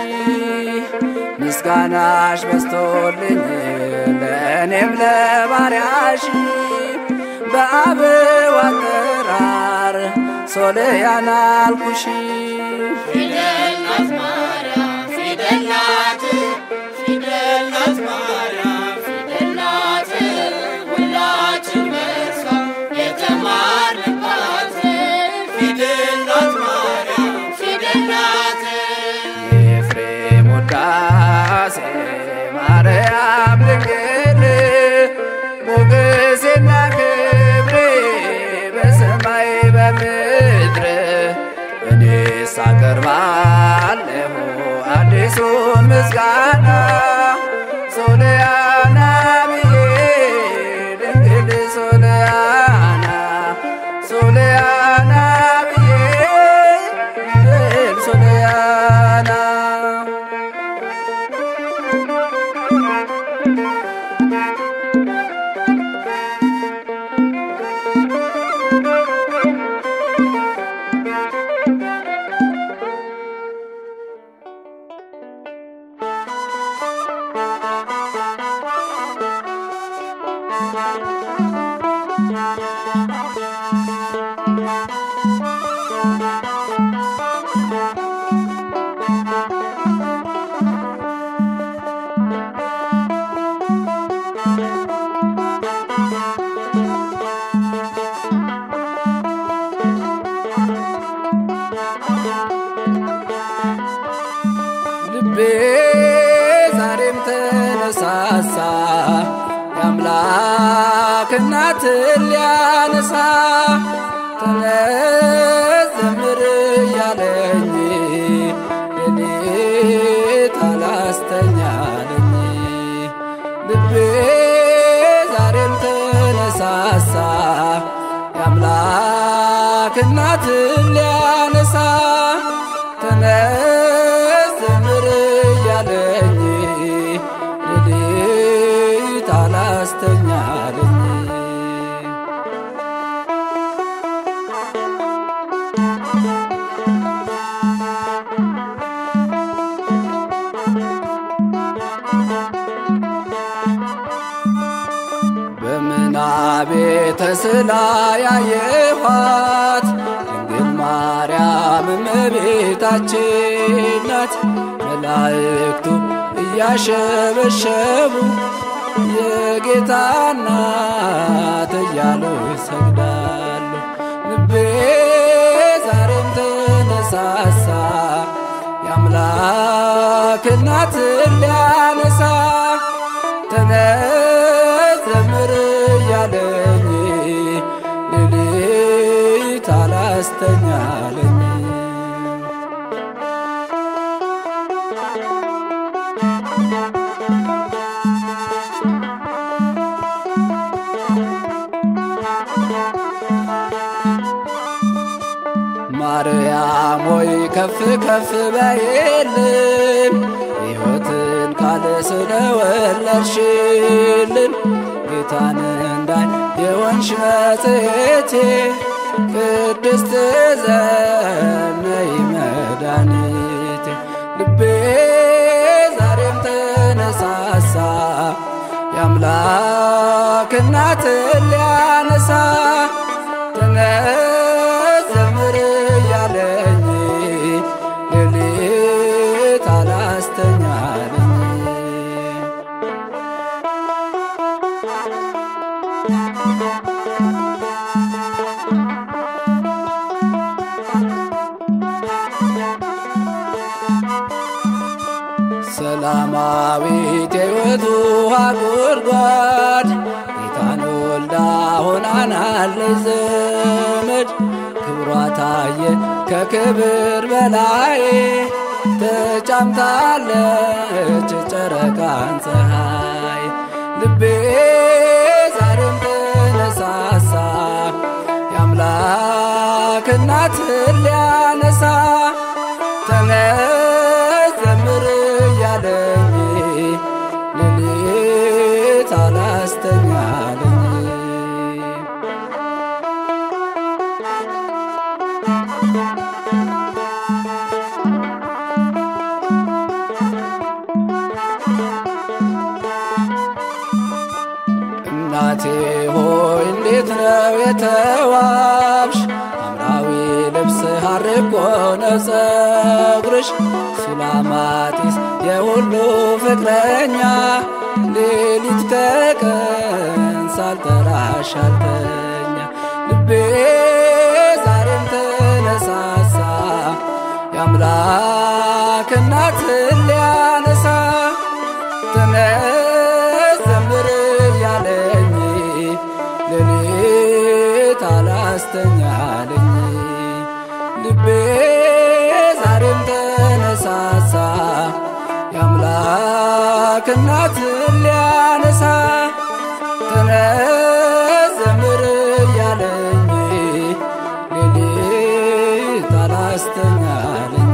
ምስጋናሽ በስቶልኝ ለእኔም ለባሪያሽ በአበው አጠራር ሶልያና አልኩሽ ፊደል ናት ማርያም ፊደል ናት ፊደል ናት ማርያም ፊደል ናት ሁላችን በርሷ የተማርንባት ፊደል ናት ማርያም ፊደል ናት የኤፍሬም ውዳሴ ማርያም ድንግል ሞገሴና ክብሬ በሰማይ በምድር እኔስ አቀርባለሁ አዲሱን ምስጋና ሶልያና ብዬ ድንግል ሶልያና ሶልያና ብዬ ድንግል ሶልያና ልቤ ዛሬም ተነሳሳ የአምላክ እናትን ሊያነሳ ተነስ ዘምር እያለኝ ሌሊት አላስተኛለኝ ልቤ ዛሬም ተነሳሳ የአምላክ እናትን ሊያነሳ ተነስ ዘምር እያለኝ ሌሊት አላስተኛለኝ በምናቤ ተስላ ያየኋት ድንግል ማርያም እመቤታችን ናት። መላእክቱ እያሸበሸቡ የጌታ እናት እያሉ ይሰግዳሉ። ልቤ ዛሬም ተነሳሳ የአምላክ እናትን ሊያነሳ ተነስ ዘምር እያለኝ ሌሊት አላስተኛለኝ ማርያም ሆይ ከፍ ከፍ በይልን ሕይወትን ካለ ስለወለድሽልን ጌታን እንዳይ የወንሽ መጽሔቴ ቅድስት ዘነይ መድኃኒቴ ልቤ ዛሬም ተነሳሳ የአምላክ እናትን ሊያነሳ ተነስ ዘምር እያለኝ ሌሊት አላስተኛለኝ ሰላማዊት የሕይወት ውሃ ጉድጓድ ጌታን ወልዳ ሆናናለች ዘመድ ክብሯ ታየ ከክብር በላይ ተጫምታለች ጨረቃን ፀሐይ ልቤ ዛሬም ተነሳሳ የአምላክ እናትን ሊያነሳ ተነስ ዘምር እያለኝ ሌሊት አላስተኛለኝ እናቴ ሆይ እንዴት ነው እኮ ነው ጸጉርሽ ሱላማጢስ የሁሉ ፍቅረኛ ሌሊት ከቀን ሳልጠራሽ አልተኛ ልቤ ዛሬም ተነሳሳ የአምላክ እናትን ሊያነሳ ተነስ ዘምር እያለኝ ሌሊት አላስተኛለኝ ልቤ ዛሬም ተነሳሳ የአምላክ እናትን ሊያነሳ ተነስ ዘምር እያለኝ ሌሊት አላስተኛለኝ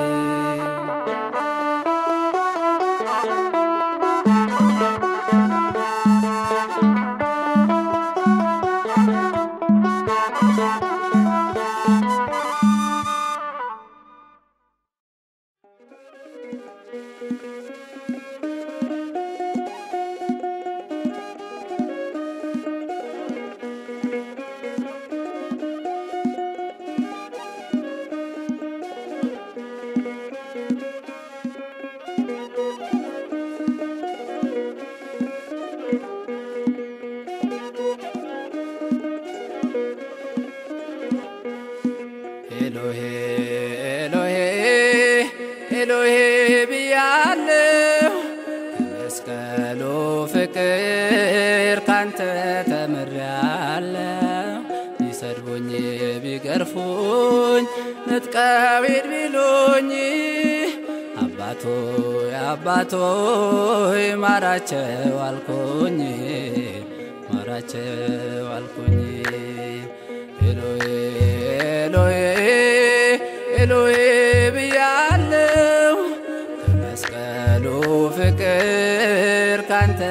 ኤሎሄ ኤሎሄ ኤሎሄ ብያለሁ ከመስቀሉ ፍቅር ካንተ ተምሬያለሁ ቢሰድቡኝ ቢገርፉኝ ንጥቀው ሂድ ቢሉኝ አባቶ አባቶ ማራቸው አልኩኝ ማራቸው አልኩኝ ኤሎሄ ኤሎሄ ኤሎሄ ብያለሁ ከመስቀሉ ፍቅር ካንተ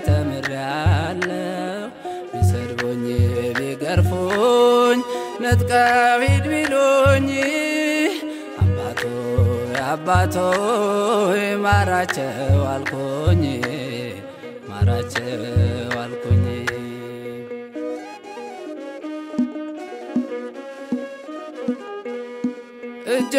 ተምሬያለሁ ቢሰድቡኝ ቢገርፉኝ ነጥቀው ሂድ ቢሉኝ አባቶ አባቶ ማራቸው አልኩኝ ማራቸው አልኩኝ እጀ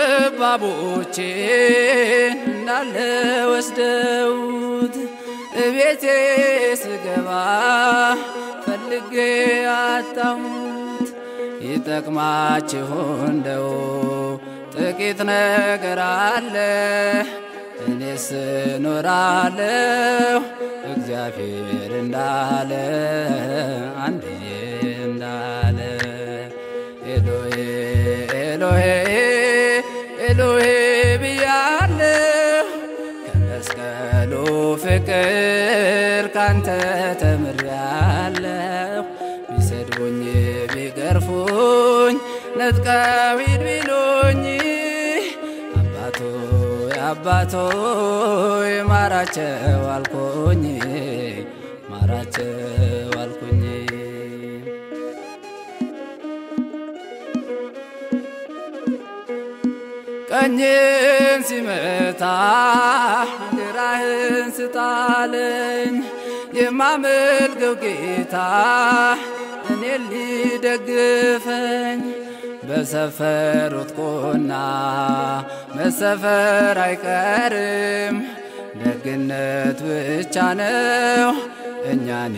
ጠባቦቼን እንዳለ ወስደውት እቤቴ ስገባ ፈልጌ አጣሁት። ይጠቅማችሁ እንደው ጥቂት ነገር አለ እኔስ እኖራለሁ እግዚአብሔር እንዳለ አንድዬ እንዳለ ኤሎሄ ኤሎሄ ኤሎሄ ብያለሁ ከመስቀሉ ፍቅር ካንተ ተምሬያለሁ ቢሰድቡኝ ቢገርፉኝ ነጥቀው ሂድ ቢሉኝ አባቶ አባቶ ማራቸው አልኩኝ ማራቸው አልኩኝ ቀኝን ሲመታ ግራህን ስጣለኝ የማመልከው ጌታ እኔ ሊደግፈኝ በሰፈሩት ቁና መሰፈር አይቀርም ደግነት ብቻ ነው እኛን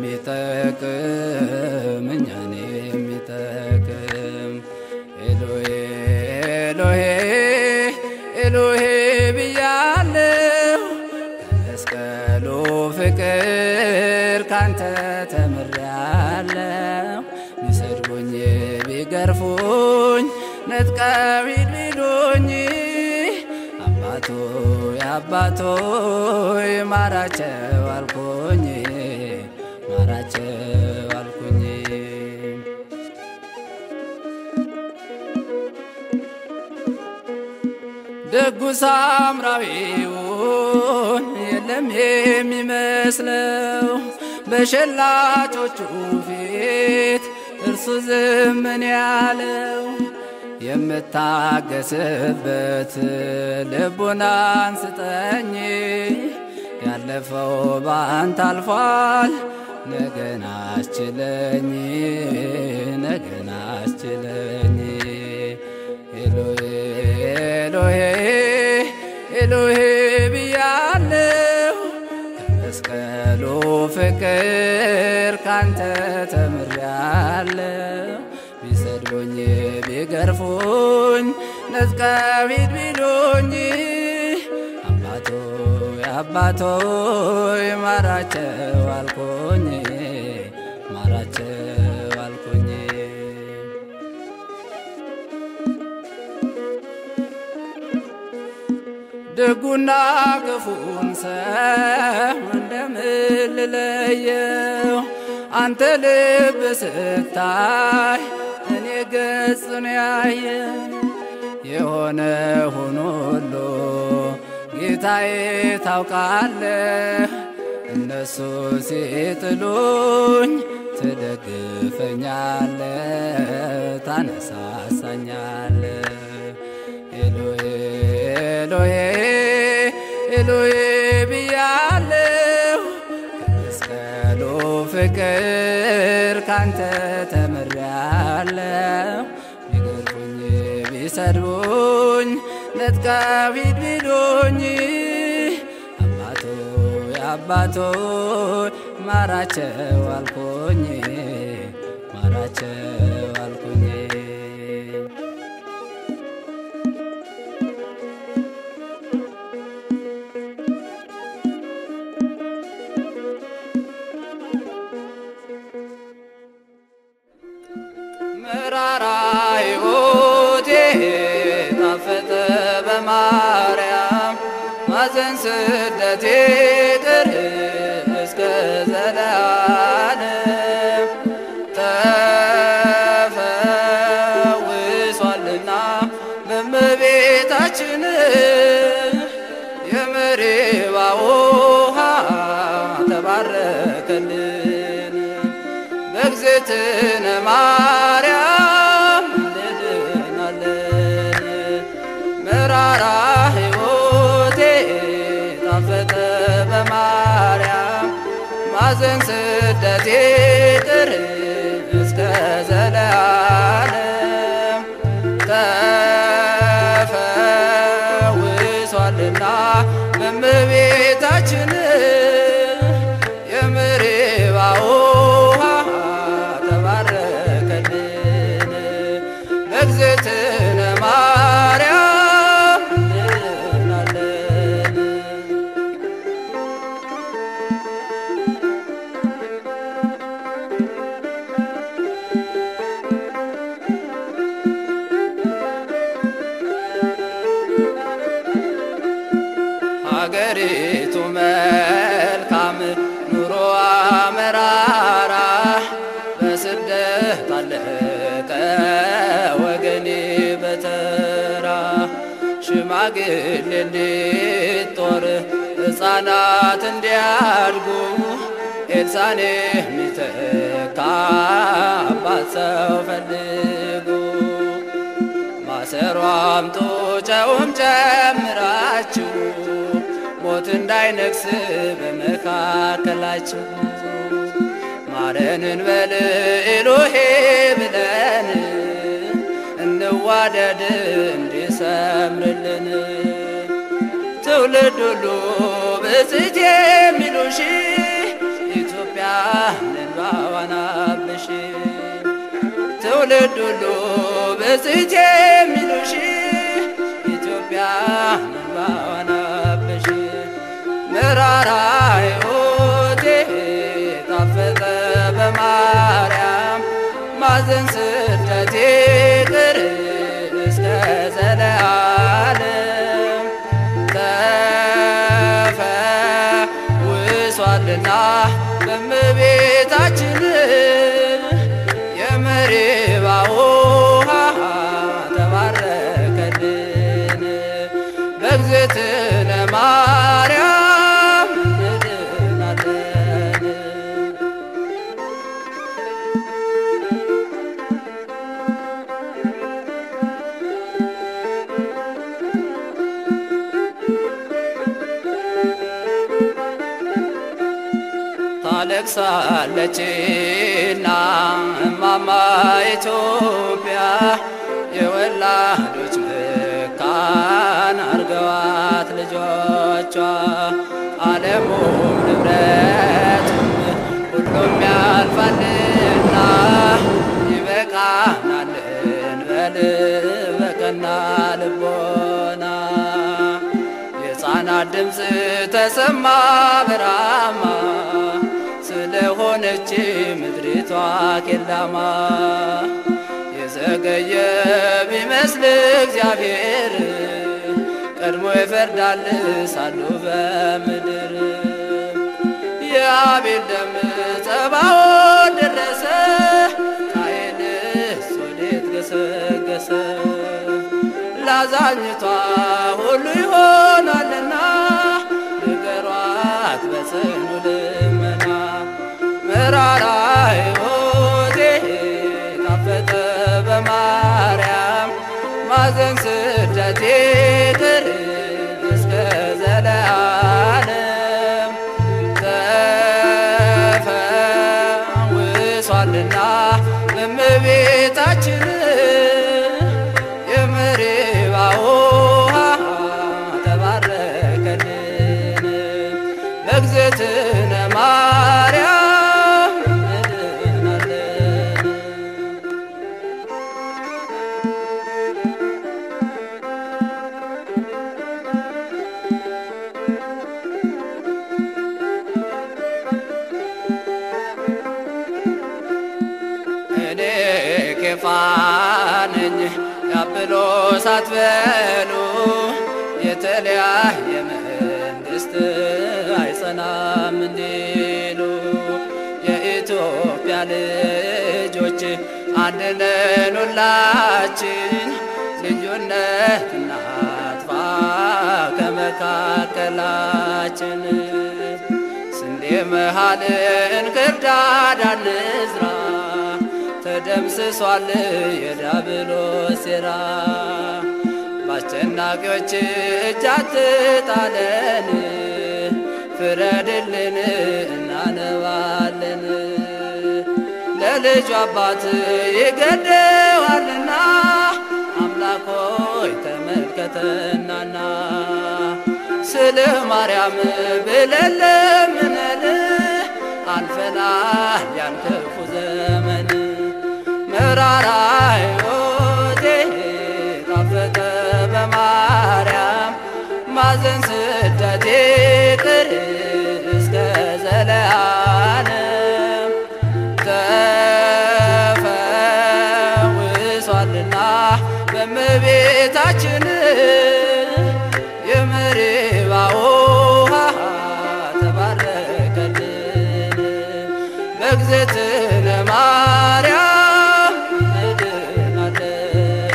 የሚጠቅም እኛን የሚጠቅም ኤሎሄ ኤሎሄ ኤሎሄ ብያለሁ ከመስቀሉ ፍቅር ካንተ ተምሬያለሁ ቢሰድቡኝ ቢገርፉኝ ነጥቀው ሂድ ቢሉኝ አባቶ አባቶ ማራቸው አልኩኝ ማራቸው አልኩኝ ደጉ ሳምራዊውን የለም የሚመስለው በሸላቾቹ ፊት እርሱ ዝምን ያለው የምታገስበት ልቡናን ስጠኝ ያለፈው ባንተ አልፏል ነገን አስችለኝ ነገን አስችለኝ ኤሎሄ ብያለሁ ከመስቀሉ ፍቅር ካንተ ተምሬያለሁ። ቢሰድቡኝ ቢገርፉኝ ነጥቀቢት ቢሉኝ አባቶ አባቶ ማራቸው አልኩኝ ማራቸው አልኩኝ ደጉና ክፉን ሰው እንደምን ልለየው? አንተ ልብ ስታይ እኔ ገጽን ያየ የሆነ ሆኖ ሁሉ ጌታዬ ታውቃለህ። እነሱ ሲጥሉኝ ትደግፈኛለህ፣ ታነሳሳኛለህ። ኤሎሄ ኤሎሄ ኤሎሄ ብያለሁ ከመስቀሉ ፍቅር ካንተ ተምሬያለሁ። ቢገርፉኝ ቢሰድቡኝ ነጥቀቢት ቢሉኝ አባቶ አባቶ ማራቸው አልኩኝ ማራቸው አልኩኝ መራራ ሕይወቴ ጣፈጠ በማርያም ማዘን ስደቴ ቅር እስከ ዘላለም ተፈውሷልና በእመቤታችን የመሪባ ውሃ ተባረከልን በእግዝእትነ ማርያም እንድናለን። መራራ ሕይወቴ ጣፈጠ በማርያም ማዘን ስደቴ ቅር እስከ ዘላለም ተፈውሷልና በእመቤታችን የምሪባ ውሃ ተባረከልን በእግዝእትነ ማርያም እንድናለን። ሀገሪቱ መልካም ኑሮዋ መራራ በስደት አለቀ ወገኔ በተራ ሽማግሌ እንዲጦር ሕፃናት እንዲያድጉ ኤልሳኔ የሚተካ አባት ሰው ፈልጉ ማሰሮ አምጡ ጨውም ጨምራችሁ ሞት እንዳይነግስ በመካከላችሁ ማረንን በል ኤሎሄ ብለን እንዋደድ እንዲሰምርልን ትውልድ ሁሉ ብፅዕት የሚሉሽ ኢትዮጵያ እንባዋን አብሽ ትውልድ ሁሉ ብፅዕት የሚሉሽ ኢትዮጵያ እንባዋን አብሽ መራራ ሕይወቴ ጣፈጠ በማርያም ማዘን ስደቴ ቅር እስከ ዘላለም ተፈውሷልና በእመቤታችን የመሪባ ውሃ ተባረከልን በእግዝእትነ ማርያም እንድናለን። ታለቅሳለችና እማማ ኢትዮጵያ የወላዶች መካን አርገዋት ልጇ ይረዳል በቀና ልቦና የሕፃናት ድምፅ ተሰማ በራማ ስለሆነች ምድሪቷ ቄላማ የዘገየ ቢመስል እግዚአብሔር ቀድሞ ይፈርዳል ሳሉ በምድር የአቤል ደም ጸባዖት ደረሰ ቃየንስ ወዴት ገሰገሰ ላዛኝቷ ሁሉ ይሆናልና ንገሯት በጽኑ ልመና መራራ ሕይወቴ ጣፈጠ በማርያም ማዘን ስደቴ ቅር እስከ ዘለዓለም ተፈውሷልና በእመቤታችን የመሪባ ውሃ ተባረከልን በእግዝእትነ ማርያም እንድናለን። እኔ ኬፋ ነኝ የአጵሎስ አትበሉ የተለያየ መንግሥት አይጸናም እንዲሉ የኢትዮጵያ ልጆች አንድነን ሁላችን ልዩነት እናጥፋ ከመካከላችን ስንዴ መሃልን ክርዳድ አንዝራ ተደምስሷል የዲያብሎስ ሴራ በአስጨናቂዎች እጅ አትጣለን ፍረድልን እናነባለን ለልጁ አባት ይገደዋልና አምላክ ሆይ ተመልከተናና ስለ ማርያም ብለን ለምነን አልፈናል ያን ክፉ ዘመን መራራ ሕይወቴ ጣፈጠ በማርያም ማዘን ስደቴ ቅር እስከ ዘለዓለም ተፈውሷልና በእመቤታችን የመሪባ ውሃ ተባረከልን በእግዝእትነ ማርያም እንድናለን።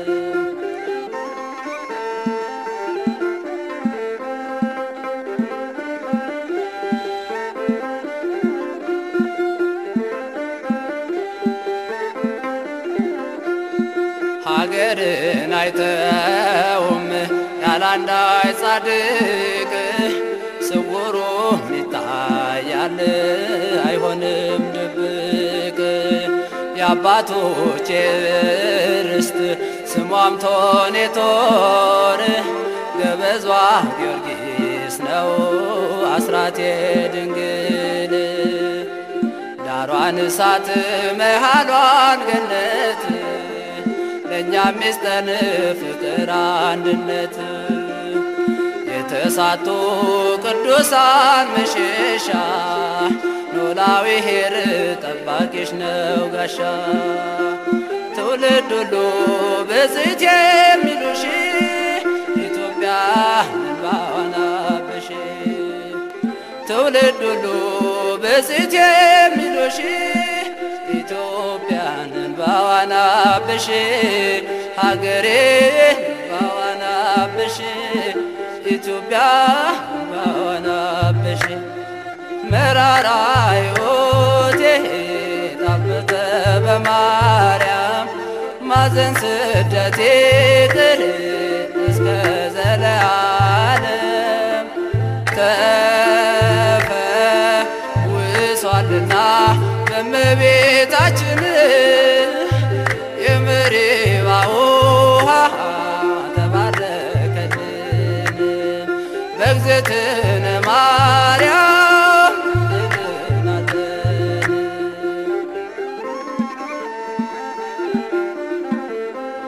ሀገርን አይተውም ያላንዳች ጻድቅ ስውሩም ይታያል አይሆንም ድብቅ የአባቶቼ ርስት ስሟም ቶኔቶር ገበዟ ጊዮርጊስ ነው አስራቴ ድንግል ዳሯን እሳት መሃሏን ገነት ለእኛም ሚስጠን ፍቅር አንድነት የተሳቱ ቅዱሳን መሸሻ ኖላዊ ኄር ጠባቂሽ ነው ጋሻ ትውልድ ሁሉ ብፅዕት የሚሉሽ ኢትዮጵያ እንባዋን አበሽ ትውልድ ሁሉ ብፅዕት የሚሉሽ ኢትዮጵያን እንባዋን አበሽ ሀገሬ እንባዋን አበሽ ኢትዮጵያ እንባዋን አበሽ መራራ ሕይወቴ ጣፈጠ በማርያም ማዘን ስደቴ ቅር እስከ ዘለዓለም ተፈውሷልና በእመቤታችን የመሪባ ውሃ ተባረከልን በእግዝእትነ ማርያም እንድናለን።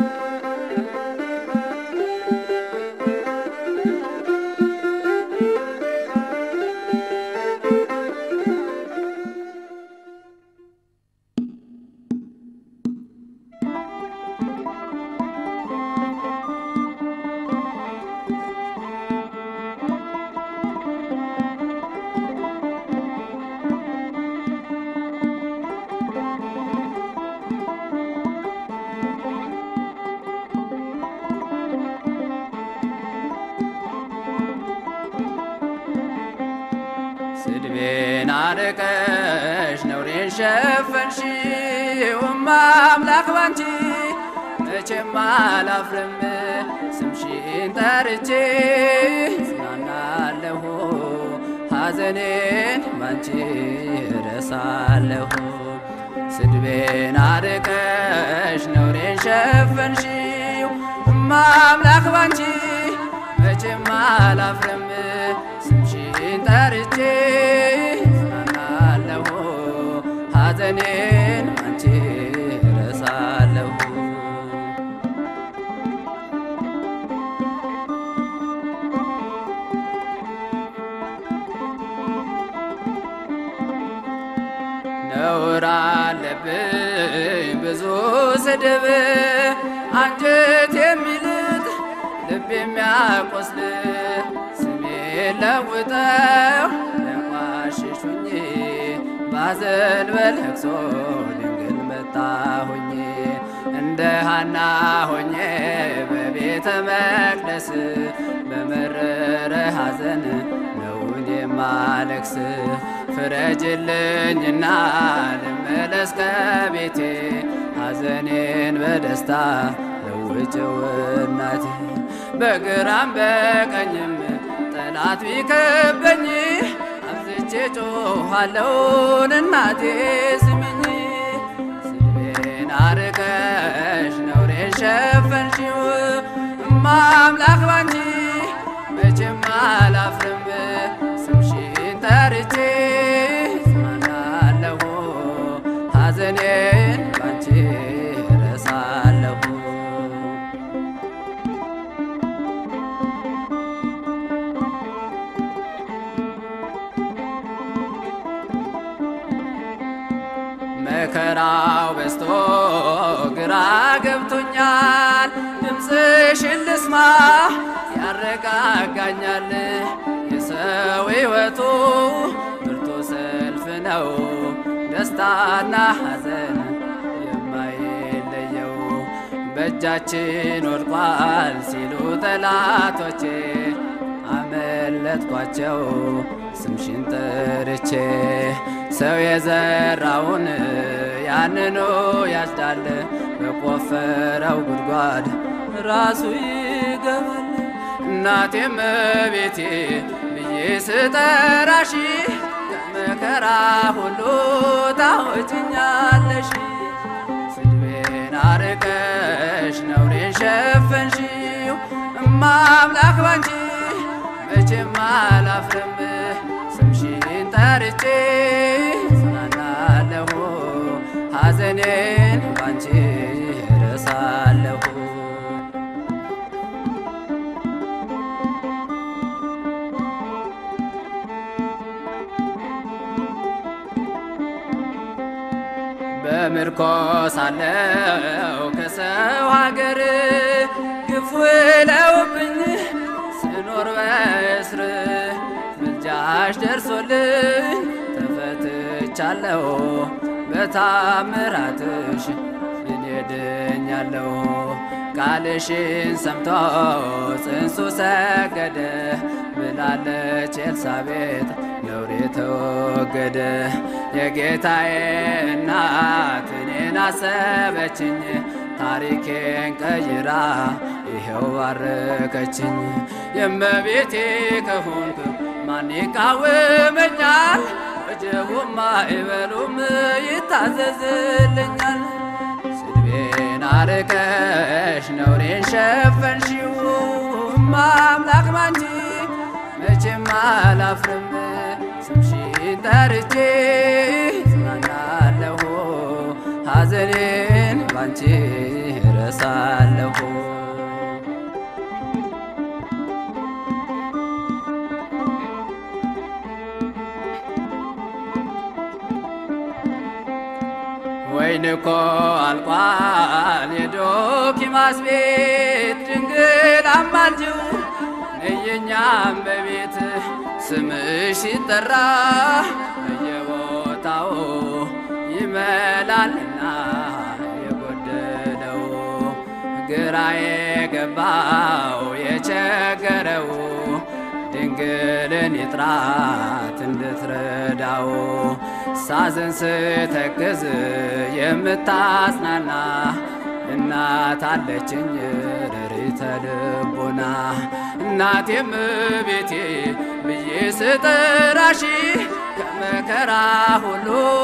ስድቤን አርቀሽ ነውሬን ሸፈንሽው አምላክ ባንቺ መቼም አላፍርም ስምሽን ጠርቼ ጽናናለሁ ሐዘኔን ባንቺ እረሳለሁ ስድቤን አርቀሽ ነውሬን ሸፈንሽው አምላክ ባንቺ መቼም አላፍርም ስምሽን ጠርቼ ጽናናለሁ ሐዘኔን ባንቺ እረሳለሁ ነውር አለብኝ ብዙ ስድብ አንጀት የሚልጥ ልብ የሚያቆስል ስሜ ለውጠው ለቋሽሹኝ ባዘን በለቅሶ ድንግል መጣሁኝ እንደ ሃና ሆኜ በቤተ መቅደስ በመረረ ሐዘን ነውን የማለቅስ ፍረጅልኝና ልመለስ ከቤቴ ሐዘኔን በደስታ ለውጭው እናቴ በግራም በቀኝም ጠላት ቢከበኝ አብዝቼ ጮኻለሁን እናቴ ስሚኝ ስድቤን አርቀሽ ነውሬን ሸፈንሽው እማምላክ ባንቺ መቼም አላፍርም ስምሽን ጠርቼ ጽናናለሁ ሐዘኔን ባንቺ እረሳለሁ መከራው በዝቶ ግራ ገብቶኛል ድምፅሽን ልስማ ያረጋጋኛል የሰው ሕይወቱ ብርቱ ሰልፍ ነው ደስታና ሐዘን የማይለየው በእጃችን ወድቋል ሲሉ ጠላቶቼ አመለጥኳቸው ስምሽን ጠርቼ ሰው የዘራውን ያንኑ ያጭዳል በቆፈረው ጉድጓድ ራሱ ይገባል እናቴም ቤቴ ብዬ ስጠራሽ ከመከራ ሁሉ ታወጭኛለሽ ስድቤን አርቀሽ ነውሬን ሸፈንሽው እማምላክ ባንቺ መቼም አላፍርም ስምሽን ጠርቼ ጽናናለሁ ሐዘኔን ባንቺ እረሳለሁ በምርኮ ሳለው ከሰው ሀገር ግፍ ውለውብኝ ስኖር በእስር ምልጃሽ ደርሶልኝ ተፈትቻለሁ በታምራትሽ እኔ ድኛለሁ ቃልሽን ሰምቶ ጽንሱ ሰገደ ብላለች ኤልሳቤጥ ነውሬ ተወገደ የጌታዬ እናት እኔን አሰበችኝ ታሪኬን ቀይራ ይኸው ባረከችኝ የእመቤቴ ከሆንክ ማን ይቃወመኛል ወጀቡም አይበሉም ይታዘዝልኛል ስድቤን አርቀሽ ነውሬን ሸፈንሽው አምላክ ባንቺ መቼም አላፍርም ስምሽን ጠርቼ ጽናናለሁ ሐዘኔን ባንቺ እረሳለሁ ወይን እኮ አልቋል የዶኪማስ ቤት ድንግል አማልጅው ነየኛም በቤት ስምሽ ሲጠራ በየቦታው ይመላልና የጎደለው ግራ የገባው የቸገረው ድንግል ድንግልን ይጥራት እንድትረዳው ሳዘን ስተክዝ የምታጽናና እናት አለችኝ ረሪተ ልቦና እናቴም ቤቴ ብዬ ስጥራሽ ከመከራ ሁሉ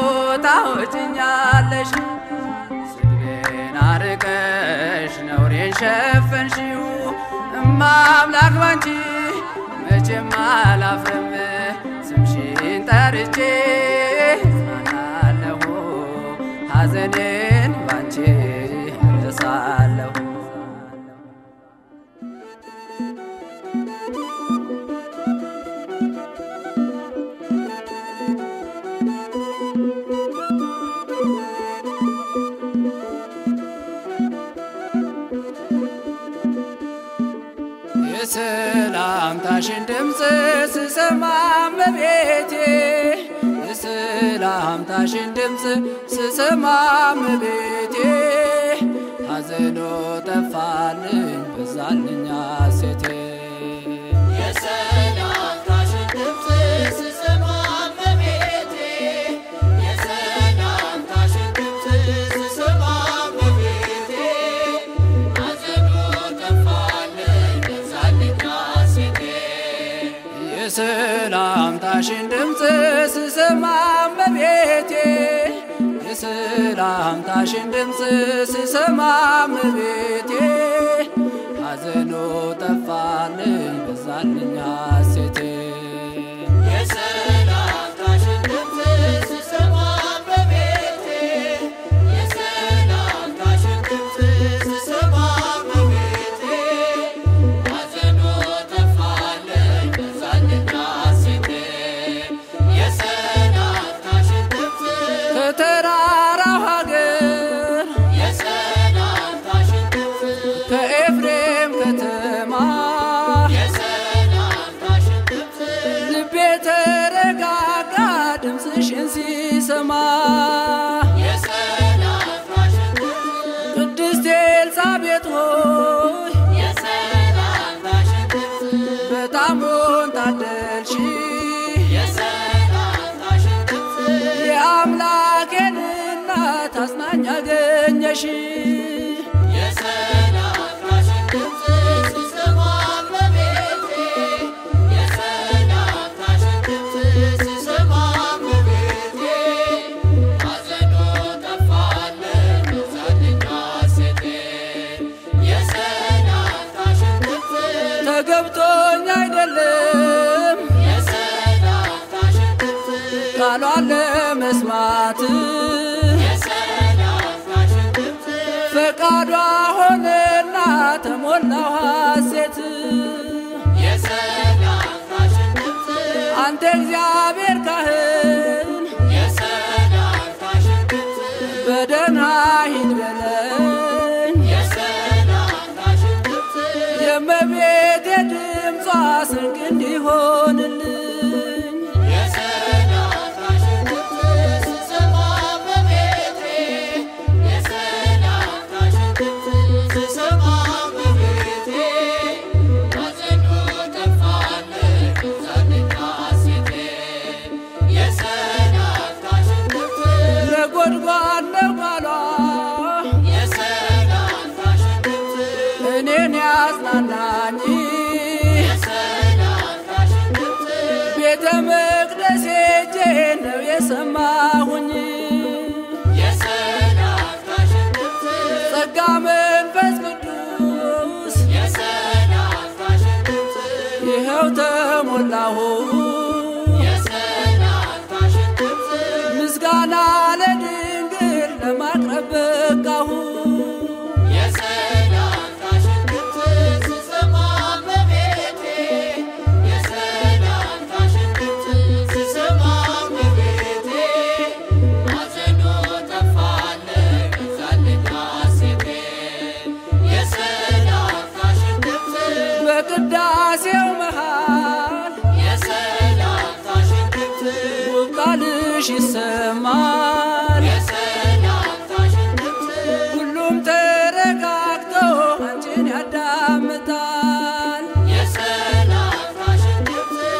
ታወጭኛለሽ ስድቤን አርቀሽ ነውሬን ሸፈንሽው እማ አምላክ ባንቺ መቼም አላፍርም ስምሽን ጠርቼ ጽናናለሁ ሐዘኔን ባንቺ እረሳለሁ የሰላምታሽን ድምፅ ስሰማ እመቤቴ የሰላምታሽን ድምፅ ስሰማ እመቤቴ ሐዘኖ ጠፋልኝ በዛልኛ ሴቴ የሰላምታሽን ድምፅ ስሰማ እመቤቴ የሰላምታሽን ድምፅ ስሰማ እመቤቴ ሐዘኑ ጠፋልኝ በዛልኝ ሐሴቴ የሰላምታሽን ድምፅ ስሰማ እመቤቴ የሰላምታሽን ድምፅ ስሰማ እመቤቴ ሐዘኖ ጠፋልኝ በዛልኝ ሐሴቴ የሰላምታሽን ድምፅ ስሰማ እመቤቴ የሰላምታሽን ድምፅ ስሰማ እመቤቴ ሐዘኑ ጠፋልኝ በዛልኝ ሐሴቴ የሰላምታሽን ድምፅ ከተራራው ሀገር የሰላምታሽን ድምፅ ከኤፍሬም ከተማ የሰላምታሽን ድምፅ ልቤ ተረጋጋ ድምፅሽን ሲሰማ የሰላምታሽን ድምፅ ቅድስት ኤልሳቤጥ ሆይ የሰላምታሽን ድምፅ በጣሙን ታደልሽ የሰላምታሽን ድምፅ የአምላኬን እናት አጽናኝ አገኘሽ የሰላምታሽን ድምፅ ስሰማ እመቤቴ የሰላምታሽን ድምፅ ስሰማ እመቤቴ ሐዘኑ ጠፋልኝ በዛልኝ ሐሴቴ የሰላምታሽን ድምፅ ተገብቶኝ አይደለም የሰላምታሽን ድምፅ ቃሏን ለመስማት የሰላምታሽን ድምፅ ፈቃዷ ሆነና ተሞላው ሐሴት የሰላምታሽን ድምፅ አንተ እግዚአብሔር ካህን የሰላምታሽን ድምፅ በደህና ሂድ በለኝ የሰላምታሽን ድምፅ የእመቤቴ ድምጿ ስንቅ እንዲሆንልኝ የሰላምታሽን ድምፅ ስሰማ እመቤቴ የሰላምታሽን ድምፅ ስሰማ እመቤቴ ሐዘኑ ጠፋልኝ በዛልኝ ሐሴቴ የሰላምታሽን ድምፅ ነጎድጓድ ነው ቃሏ የሰላምታሽን ድምፅ እኔን ያጽናናኝ የሰላምታሽን ድምፅ ቤተ መቅደስ ሄጄ ነው የሰማሁኝ የሰላምታሽን ድምፅ ጸጋ መንፈስ ቅዱስ የሰላምታሽን ድምፅ ይኸው ተሞላሁ የሰላምታሽን ድምፅ ምስጋና ለድንግል ለማቅረብ በቃሁ የሰላምታሽን ድምፅ ስሰማ እመቤቴ የሰላምታሽን ድምፅ ስሰማ እመቤቴ ሐዘኑ ጠፋልኝ በዛልኝ ሐሴቴ የሰላምታሽን ድምፅ በቅዳሴው መሃል የሰላምታሽን ድምፅ ውብ ቃልሽ ይሰማል የሰላምታሽን ድምፅ ሁሉም ተረጋግቶ አንቺን ያዳምጣል የሰላምታሽን ድምፅ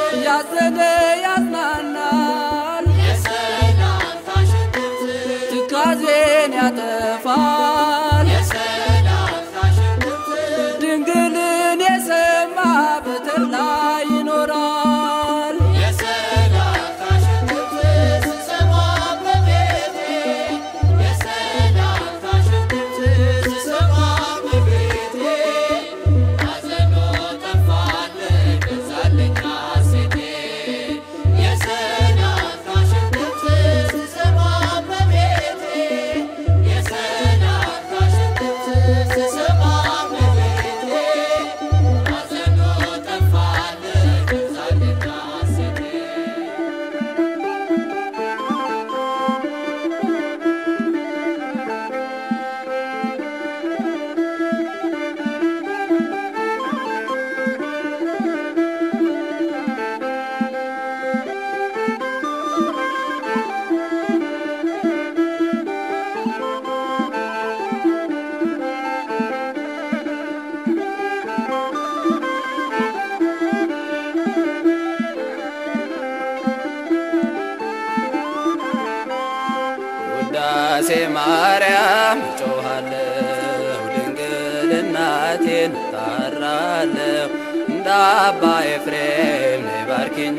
ውዳሴ ማርያም ጮኻለሁ ድንግል እናቴን ጣራለሁ እንደ አባ ኤፍሬም ነይ ባርኪኝ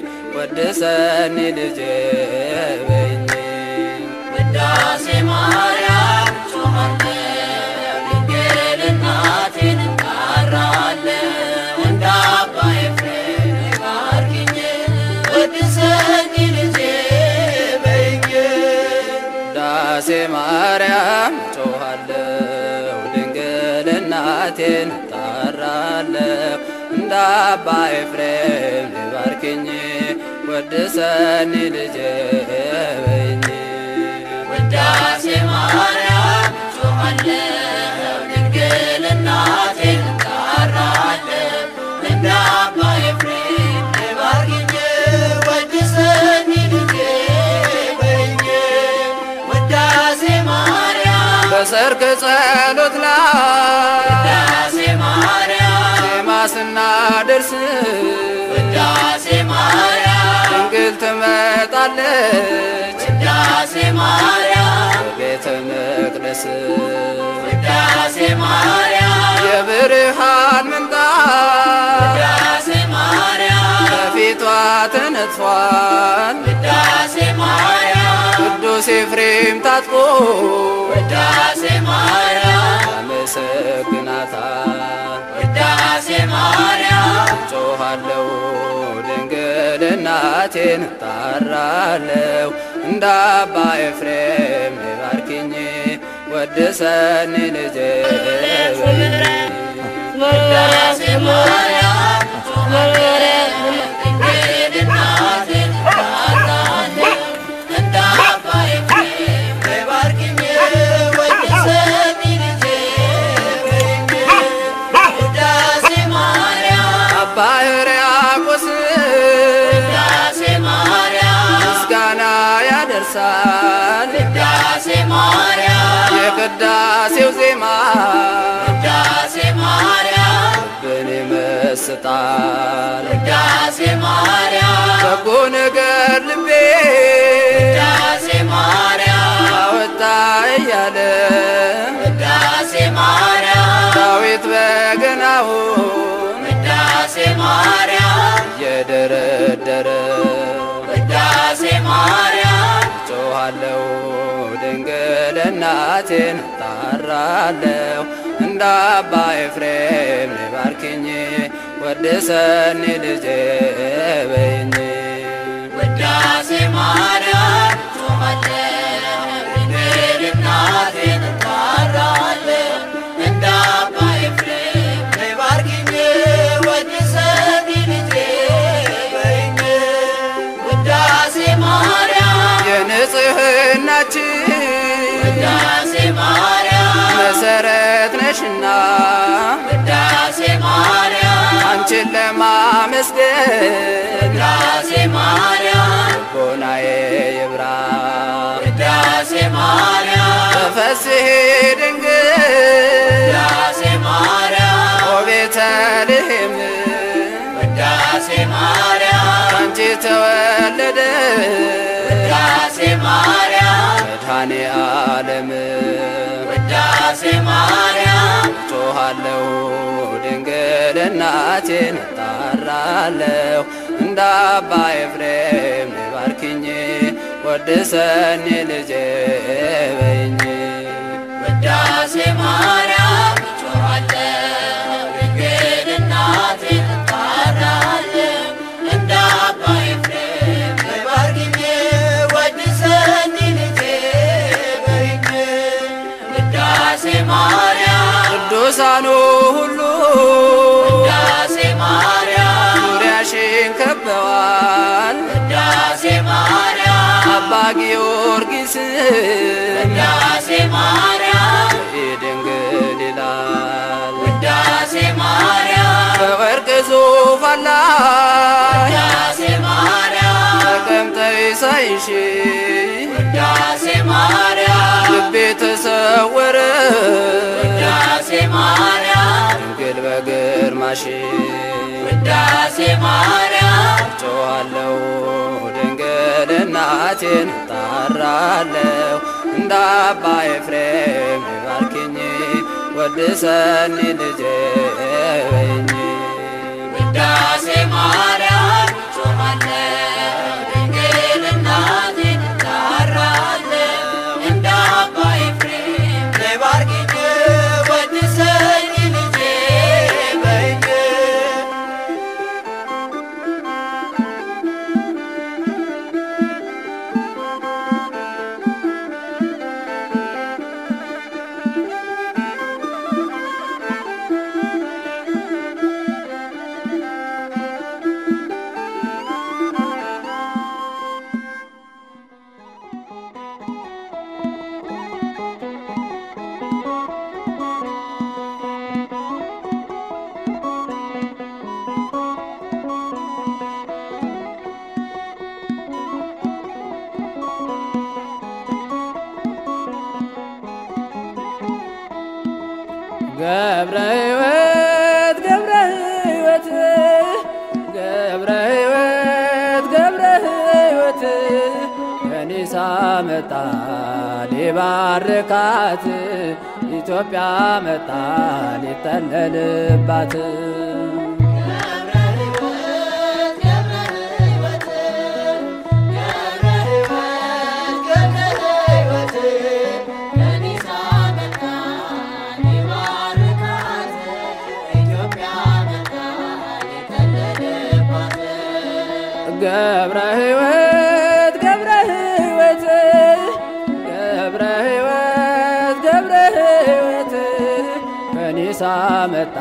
ወድሰኒ ልጄ በይኝ ውዳሴ ማርያም ጮኻለሁ ድንግል እናቴን እጠራለሁ እንደ አባ ኤፍሬም ባርኪኝ ወድሰኝ ልጄ በይኝ ውዳሴ ማርያም ጮኻለሁ ድንግል እናቴን ጣራለሁ እንደ አባ ኤፍሬም ነይ ባርኪኝ ወድሰኒ ልጄ በይኝ ውዳሴ ማርያም ጮኻለሁ ድንግል እናቴን እጠራለሁ እንደ አባ ኤፍሬም ባርኪኝ ወድሰኝ ልጄ በይኝ ውዳሴ ማርያም በሰርክ ጸሎት ላይ ውዳሴ ማርያም ዜማ ስናደርስ ውዳሴ ማርያም ድንግል ትመጣለች ውዳሴ ማርያም ቤተ መቅደስ ውዳሴ ማርያም የብርሃን ምንጣፍ ውዳሴ ማርያም ከፊቷ ተነጥፏል ውዳሴ ማርያም ቅዱስ ኤፍሬም ታጥቆ ውዳሴ ማርያም ያመሰግናታል ውዳሴ ማርያም ጮኻለሁ ድንግል እናቴን ጣራለሁ እንደ አባ ኤፍሬም ነይ ባርኪኝ ወድሰኒ ልጄ በይኝ ውዳሴ ማርያም ጮኻለሁ ድንግል እናቴን እጠራለሁ እንደ አባ ኤፍሬም ባርኪኝ ወድሰኝ ልጄ በይኝ ውዳሴ ማርያም አባ ሕርያቆስ ውዳሴ ማርያም ምስጋና ያደርሳል ውዳሴ ማርያም የቅዳሴው ዜማ ውዳሴ ማርያም ልብን ይመስጣል ውዳሴ ማርያም በጎ ነገር ልቤ ውዳሴ ማርያም አወጣ እያለ ውዳሴ ማርያም ዳዊት በገናውን ውዳሴ ማርያም እየደረደረ ውዳሴ ማርያም ጮኻለሁ ድንግል እናቴን ጣራለሁ እንደ አባ ኤፍሬም ነይ ባርኪኝ ወድሰኒ ልጄ በይኝ ውዳሴ ማርያም ጮኻለሁ ድንግል እናቴን እጠራለሁ እንደ አባ ኤፍሬም ነይ ባርኪኝ ወድሰኝ ልጄ በይኝ ውዳሴ ማርያም የንጽህናችን ውዳሴ ማርያም መሰረት ነሽና ውዳሴ ማርያም አንቺን ለማመስገን ውዳሴ ማርያም ቦናዬ ይብራ ውዳሴ ማርያም ተፈስሒ ድንግል ውዳሴ ማርያም ኦ ቤተልሔም ውዳሴ ማርያም አንቺ ተወለደ ውዳሴ ማርያም መድኃኔ ዓለም ውዳሴ ማርያም ጮኻለሁ ድንግል እናቴን ጣራለሁ እንደ አባ ኤፍሬም ነይ ባርኪኝ ወድሰኒ ልጄ በይኝ ውዳሴ ማርያም ጮኻለሁ ድንግል እናቴን እጠራለሁ እንደ አባ ኤፍሬም ባርኪኝ ወድሰኝ ልጄ በይኝ ውዳሴ ማርያም ቅዱሳኑ ሁሉ ውዳሴ ማርያም ዙሪያሽን ከበዋል ውዳሴ ማርያም አባ ጊዮርጊስ ውዳሴ ማርያም ድንግል ይላል ውዳሴ ማርያም በወርቅ ዙፋን ላይ ውዳሴ ማርያም ተቀምጠይ ሳይሽ ውዳሴ ማርያም ልቤ ተሰወረ ውዳሴ ማርያም ድንግል በግርማሽ ውዳሴ ማርያም ጮኻለሁ ድንግል እናቴን ጣራለሁ እንደ እንደ አባ ኤፍሬም ባርኪኝ ወድሰኒ ልጄ በይኝ ውዳሴ ማርያም ጾማለሁ ድንግል እናቴን እጠራለሁ እንደ አባ ኤፍሬም ባርኪኝ ወድሰኝ ልጄ በይኝ ገብረ ሕይወት ገብረ ሕይወት ገብረ ሕይወት ገብረ ሕይወት ከኒሳ መጣ ሊባርካት ኢትዮጵያ መጣ ሊጠለልባት ገብረ ሕይወት ገብረ ሕይወት ገብረ ሕይወት ገብረ ሕይወት ከኒሳ መጣ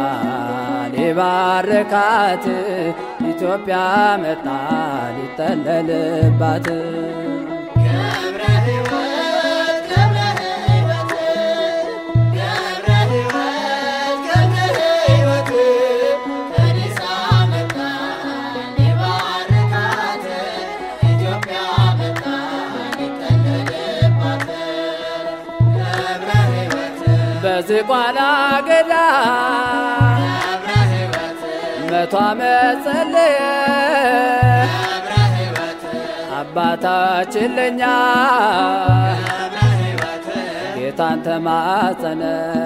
ሊባርካት ኢትዮጵያ መጣ ሊጠለልባት በዝቋላ ገዳ መቶ ዓመት ጸለየ አባታችን ለኛ ጌታን ተማጸነ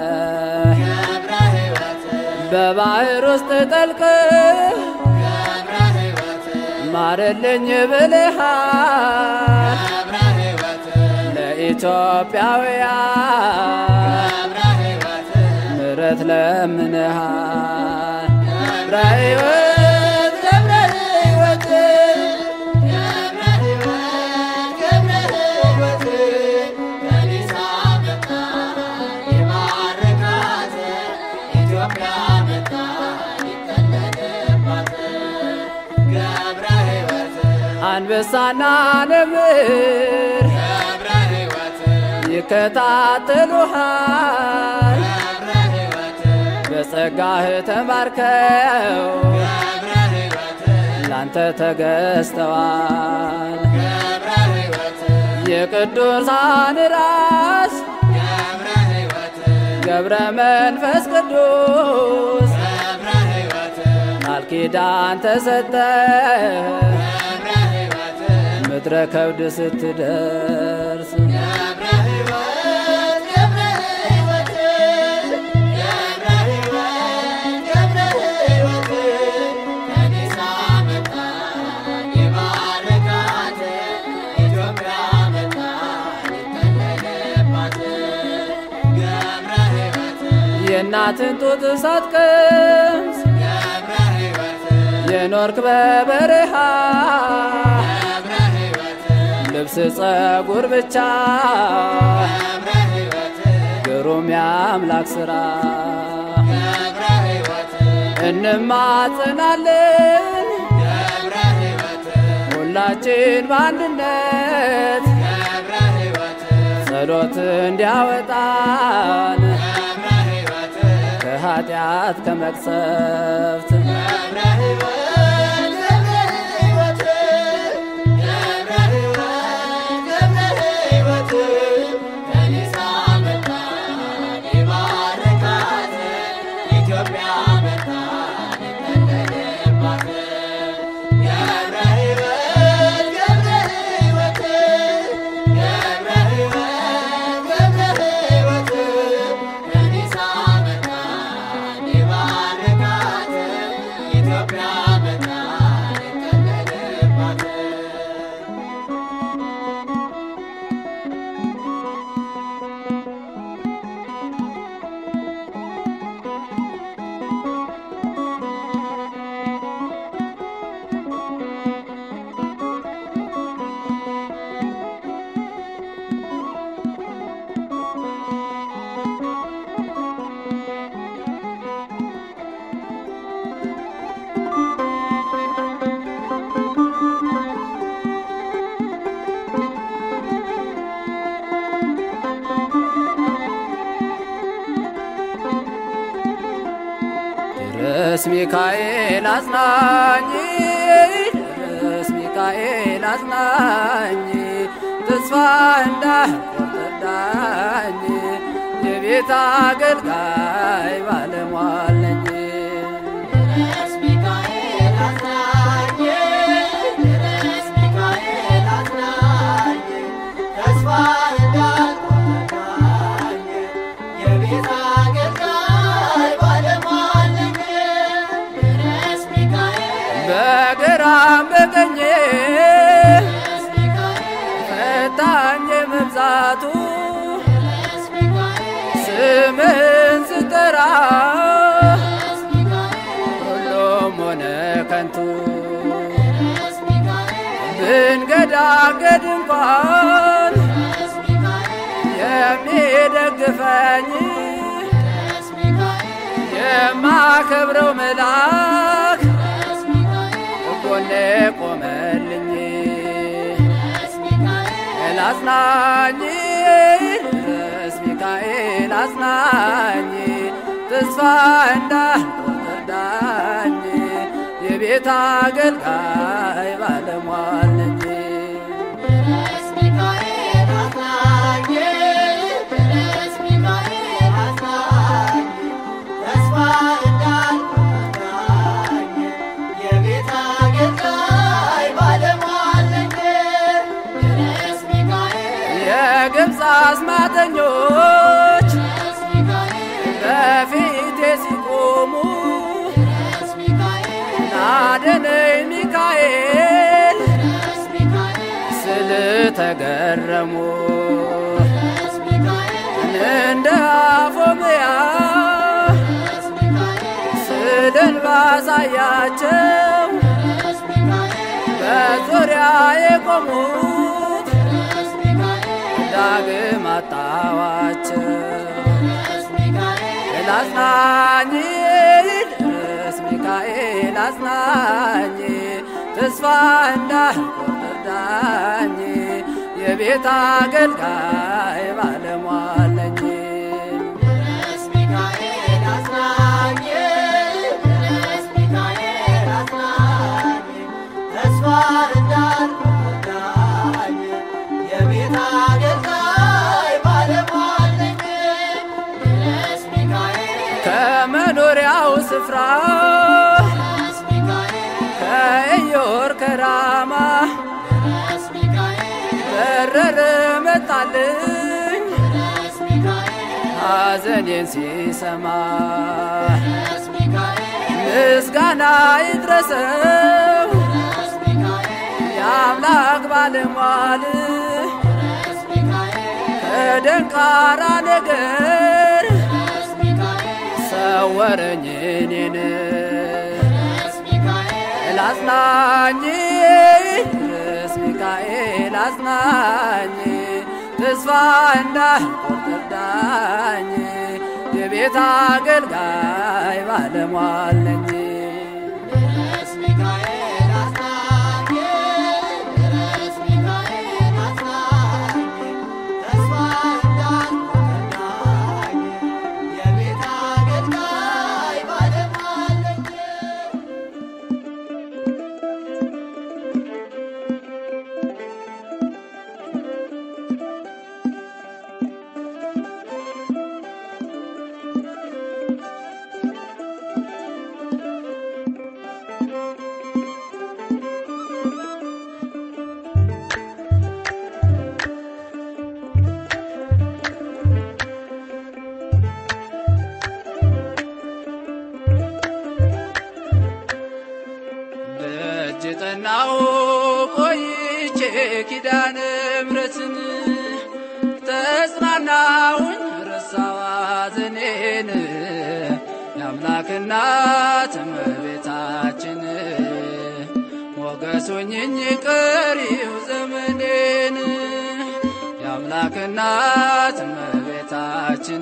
በባህር ውስጥ ጠልቅ ማረልኝ ብልሃል ለኢትዮጵያውያን ምሕረት ለምንሃል ገብረ ሕይወት ገብረ ሕይወት አንበሳና ነብር ይከታተሉሃል በጸጋህ ተማርከው ላንተ ተገዝተዋል የቅዱሳን ራስ ገብረ መንፈስ ቅዱስ ቃል ኪዳን ተሰጠ ምድረ ከብድ ስትደርስ የእናትን ጡት ሳትቀምስ የኖርክ በበረሃ ልብስ ጸጉር ብቻ ግሩም የአምላክ ሥራ እንማጽናለን ሁላችን በአንድነት ጸሎት እንዲያወጣን ከኃጢአት ከመቅሰፍት ገብረ ሕይወት ድረስ ሚካኤል አጽናኝ ድረስ ሚካኤል አጽናኝ ተስፋ እንዳልቆርጥ እርዳኝ የቤት አገልጋይ ባለሟል ነኝ ድረስ ሚካኤል አጽናኝ ድረስ ሚካኤል አጽናኝ ተስፋ እንዳልቆርጥ የቤት አገልጋይ ባለሟል ነኝ ድረስ ሚካኤል በግራም በቀኜ ድረስ ሚካኤል ፈታኝ መብዛቱ ድረስ ሚካኤል ስምን ስጠራ ድረስ ሚካኤል ሁሉም ሆነ ከንቱ ድረስ ሚካኤል ብንገዳገድ እንኳን ድረስ ሚካኤል የሚደግፈኝ ድረስ ሚካኤል የማከብረው መልአክ ድረስ ሚካኤል ጎኔ ቆመልኝ ድረስ ሚካኤል አጽናኝ ድረስ ሚካኤል አጽናኝ ተስፋ እንዳልቆርጥ እርዳኝ የቤት አገልጋይ ባለሟል ነኝ ድረስ ሚካኤል አጽናኝ ድረስ ሚካኤል አጽናኝ ተስፋ እንዳልቆርጥ የቤት አገልጋይ ባለሟል ነኝ ድረስ ሚካኤል የግብፅ አስማተኞች ድረስ ሚካኤል በፊቴ ሲቆሙ ድረስ ሚካኤል ናደነኝ ሚካኤል ድረስ ሚካኤል ስል ተገረሙ ድረስ ሚካኤል እንደ አፎምያ ድረስ ሚካኤል ስልን ባሳያቸው ድረስ ሚካኤል በዙሪያ የቆሙት ድረስ ሚካኤል ዳግም አጣዋቸው ድረስ ሚካኤል አጽናኝ ድረስ ሚካኤል አጽናኝ ተስፋ እንዳልቆርጥ እርዳኝ የቤት አገልጋይ ባለሟል ነኝ ድረስ ሚካኤል አጽናኝ ድረስ ሚካኤል አጽናኝ ተስፋ እንዳልቆርጥ የቤት አገልጋይ ባለሟል ነኝ ድረስ ሚካኤል ከመኖሪያው ስፍራ ድረስ ሚካኤል ከኢዮር ከራማ ድረስ ሚካኤል በረረ መጣልኝ ድረስ ሚካኤል ሐዘኔን ሲሰማ ድረስ ሚካኤል ምስጋና ይድረሰው ድረስ ሚካኤል የአምላክ ባለሟል ድረስ ሚካኤል ከደንቃራ ነገር ድረስ ሚካኤል ሰወረኝ እኔን ድረስ ሚካኤል አጽናኝ ድረስ ሚካኤል አጽናኝ ተስፋ እንዳልቆርጥ እርዳኝ የቤት አገልጋይ ባለሟል ነኝ ድረስ ሚካኤል አጽናኝ ድረስ ሚካኤል አጽናኝ ተስፋ እንዳልቆርጥ የቤት አገልጋይ ባለሟል ነኝ ደጅ ጠናው ቆይቼ ኪዳነ ምሕረትን ተጽናናሁኝ ረሳዋ ዘኔን የአምላክ እናት እመቤታችን ሞገሱኝኝ ቀሪው ዘመኔን የአምላክ እናት እመቤታችን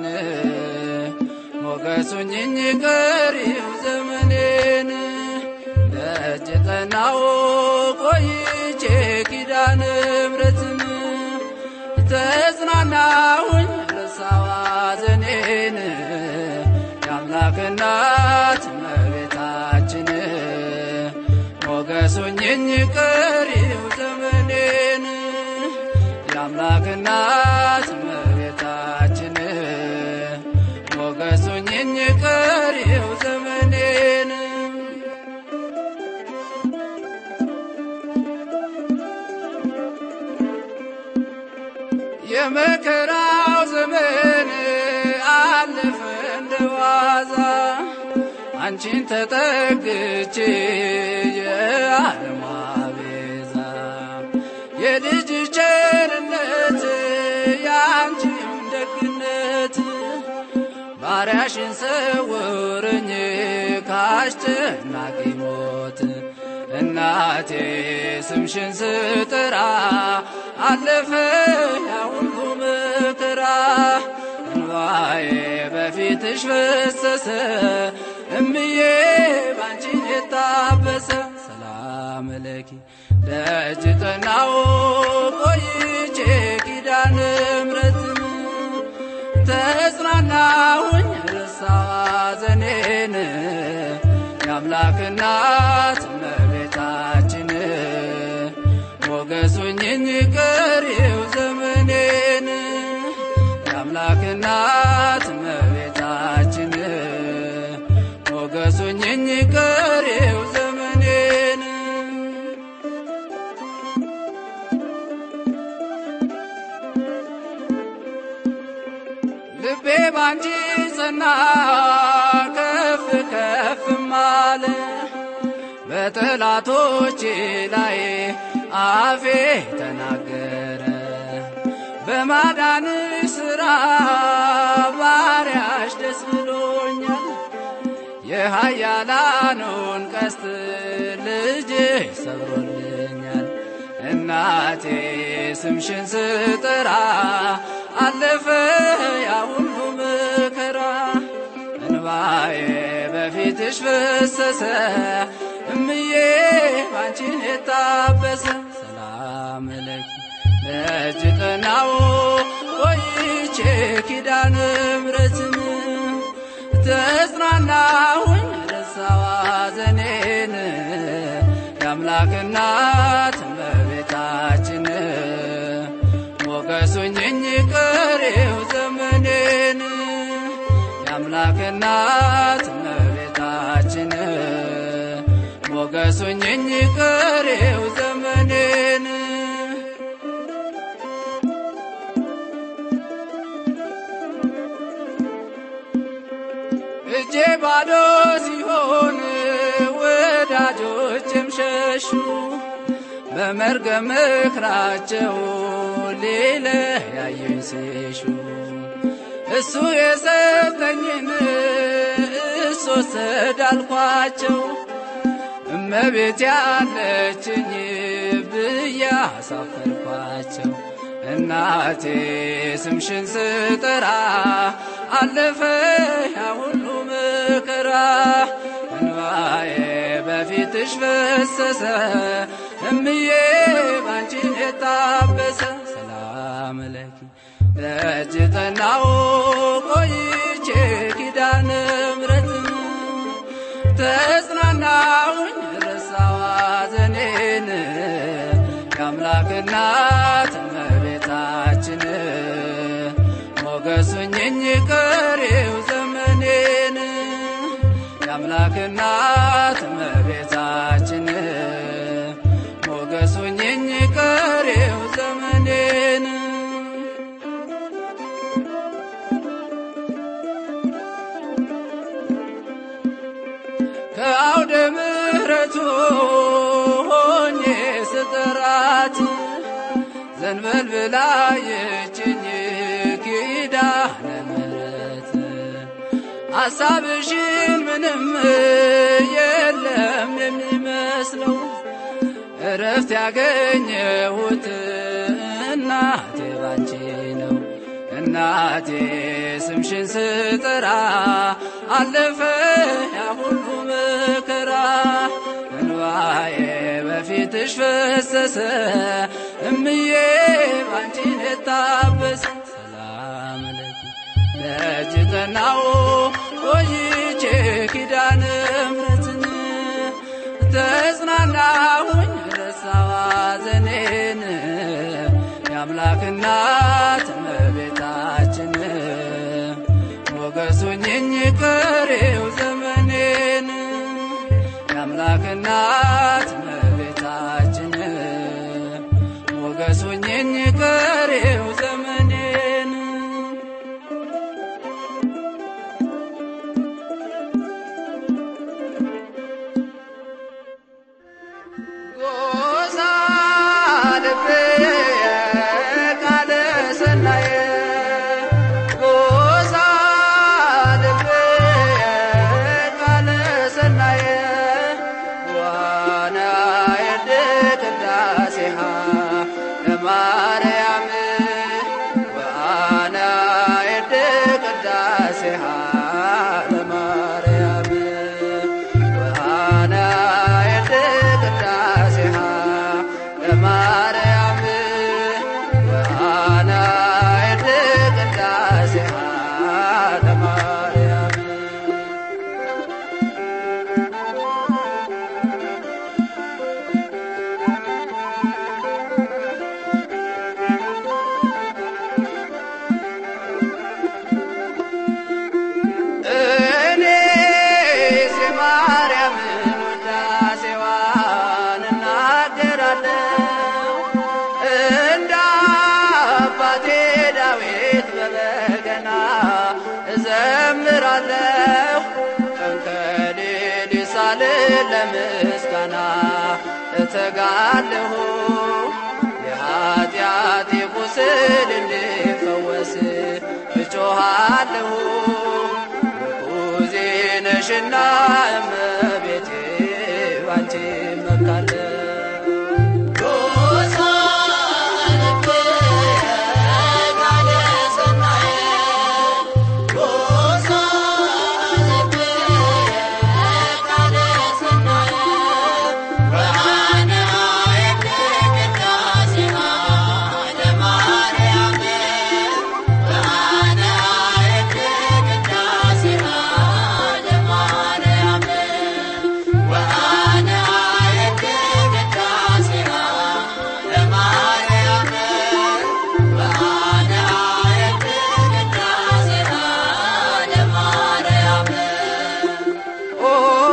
ሞገሱኝኝ ቀሪው ዘመኔን ደጅ ጠናው ቆይቼ ኪዳነ ምሕረትን ተጽናናሁኝ ረሳዋ ዘኔን የአምላክ እናት እመቤታችን ሞገሱኝኝ ቀሪው ዘመኔን የአምላክ እናት እመቤታችን ሞገሱኝኝ ቀሪው ዘመኔን የመከራው ዘመን አለፈ እንደዋዛ አንቺን ተጠግቼ የዓለም ቤዛ የልጅ ቸርነት የአንቺም ደግነት ባሪያሽን ሰውርኝ ካስጨናቂ ሞት እናቴ ስምሽን ስጥራ አለፈ ያ ሁሉ መከራ እንባዬ በፊትሽ ፈሰሰ እምዬ ባንቺን የታበሰ ሰላም ለኪ ደጅ ጠናው ቆይቼ ኪዳነ ምሕረትን ተጽናናሁኝ ረሳዋ ዘኔን የአምላክ እናት እመቤታችን ሞገሱኝኝ ቀሪው ዘመኔን የአምላክ እናት እመቤታችን ሞገሱኝኝ ቀሪው ዘመኔን ልቤ ባንቺ ጸና ከፍ ከፍም አለ በጠላቶቼ ላይ አፌ ተናገረ በማዳንሽ ሥራ ባሪያሽ ደስ ብሎኛል የኃያላኑን ቀስት ልጅ ሰብሮልኛል እናቴ ስምሽን ስጠራ አለፈ ያ ሁሉ መከራ እንባዬ በፊትሽ ፈሰሰ እምዬ ባንቺን የታበሰ ሰላም ለኪ ደጅ ጠናው ቆይቼ ኪዳነ ምሕረትን ተጽናናሁኝ ረሳዋ ዘኔን የአምላክ እናት እመቤታችን ሞገሱኝኝ ቀሪው ዘመኔን የአምላክ እናት እመቤታችን ሞገሱኝኝ ቀሪው ዘመኔን እጄ ባዶ ሲሆን ወዳጆችም ሸሹ በመርገም ምክራቸው ሊለያዩኝ ሲሹ እሱ የሰጠኝን እሱ ወሰድ አልኳቸው እመቤት ያለችኝ ብዬ አሳፈርኳቸው እናቴ ስምሽን ስጠራ አለፈ ያ ሁሉ መከራ እንባዬ በፊትሽ ፈሰሰ እምዬ ባንቺን የታበሰ ሰላም ለኪ ደጅ ጠናው ቆይቼ ኪዳነ ምሕረትን ተጽናናሁኝ ረሳዋ ዘኔን የአምላክ እናት እመቤታችን ሞገሱኝኝ ቀሪው ዘመኔን የአምላክ እናት እመቤታችን ሞገሱኝኝ ቀሪው ዘመኔን ከአውደ ምሕረቱ ሆኜ ስጠራት ዘንበል ብላ የችኝ ኪዳነ ምሕረት ሐሳብሽን ምንም የለም የሚመስለው እረፍት ያገኘሁት እናቴ ባንቺ ነው። እናቴ ስምሽን ስጠራ አለፈ ያ ሁሉ መከራ እንባዬ በፊትሽ ፈሰሰ እምዬ ባንቺን የታበሰ ሰላም ለኪ ደጅ ጠናው ቆይቼ ኪዳነ ምሕረትን ተጽናናሁ እናት እመቤታችን ሞገሱኝኝ ቀሪው ዘመኔን የአምላክ እናት እመቤታችን ሞገሱኝኝ ቀሪው ዘመኔን ጎሳ ልቤ ቃለ ሰናየ ጎሳ ልቤ ቃለ ሰናየ ዋና የድ ቅዳሴሃ ለማርያም ዋና የድ ቅዳሴሃ ለማርያም ዋና የድ ቅዳሴሃ ለማርያም ዋና የድ ቅዳሴሃ ለማርያም እኔስ የማርያምን ውዳሴዋን እናገራለሁ እንደ አባቴ ዳዊት በበገና እዘምራለሁ ቀን ከሌሊት ሳልል ለምስጋና እተጋለሁ የኃጢአቴ ቁስል እንዲፈወስ እጮኻለሁ ምርኩዜ ነሽና እመቤቴ ባንቺ እመካለሁ ጎሳ ልቤ ቃለ ሰናየ ጎሳ ልቤ ቃለ ሰናየ ወአነ አየት ቅዳሴሃ ለማርያም ወአነ አየት ቅዳሴሃ ለማርያም ወአነ አየት ቅዳሴሃ ለማርያም ወአነ አየት ቅዳሴሃ ለማርያም ኦ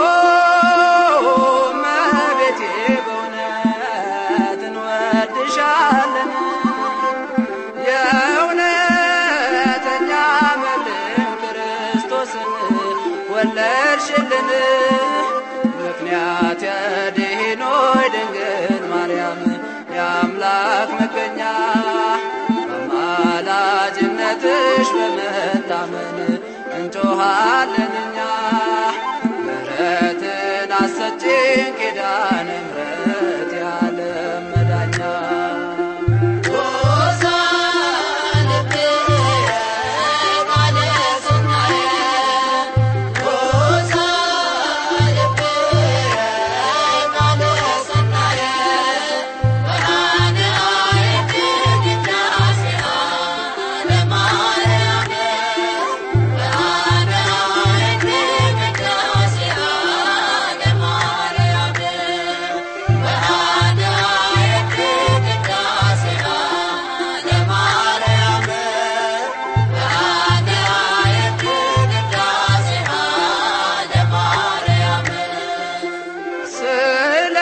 እመቤቴ በእውነት እንወድሻለን የእውነተኛ መልክ ክርስቶስን ወለድሽልን ምክንያት የድኅኖች ድንግል ማርያም የአምላክ መገኛ በአማላጅነትሽ በመታመን እንጮኻለን እኛ ምሕረትን አሰጪን ኪዳነ ምሕረት የዓለም መዳኛ ጎሳ ልቤ ቃለ ሰናየ ጎሳ ልቤ ቃለ ሰናየ ወአነ አየት ቅዳሴሃ ለማርያም ወአነ አየት ቅዳሴሃ ለማርያም ወአነ አየት ቅዳሴሃ ለማርያም ወአነ አየት ቅዳሴሃ ለማርያም ስለ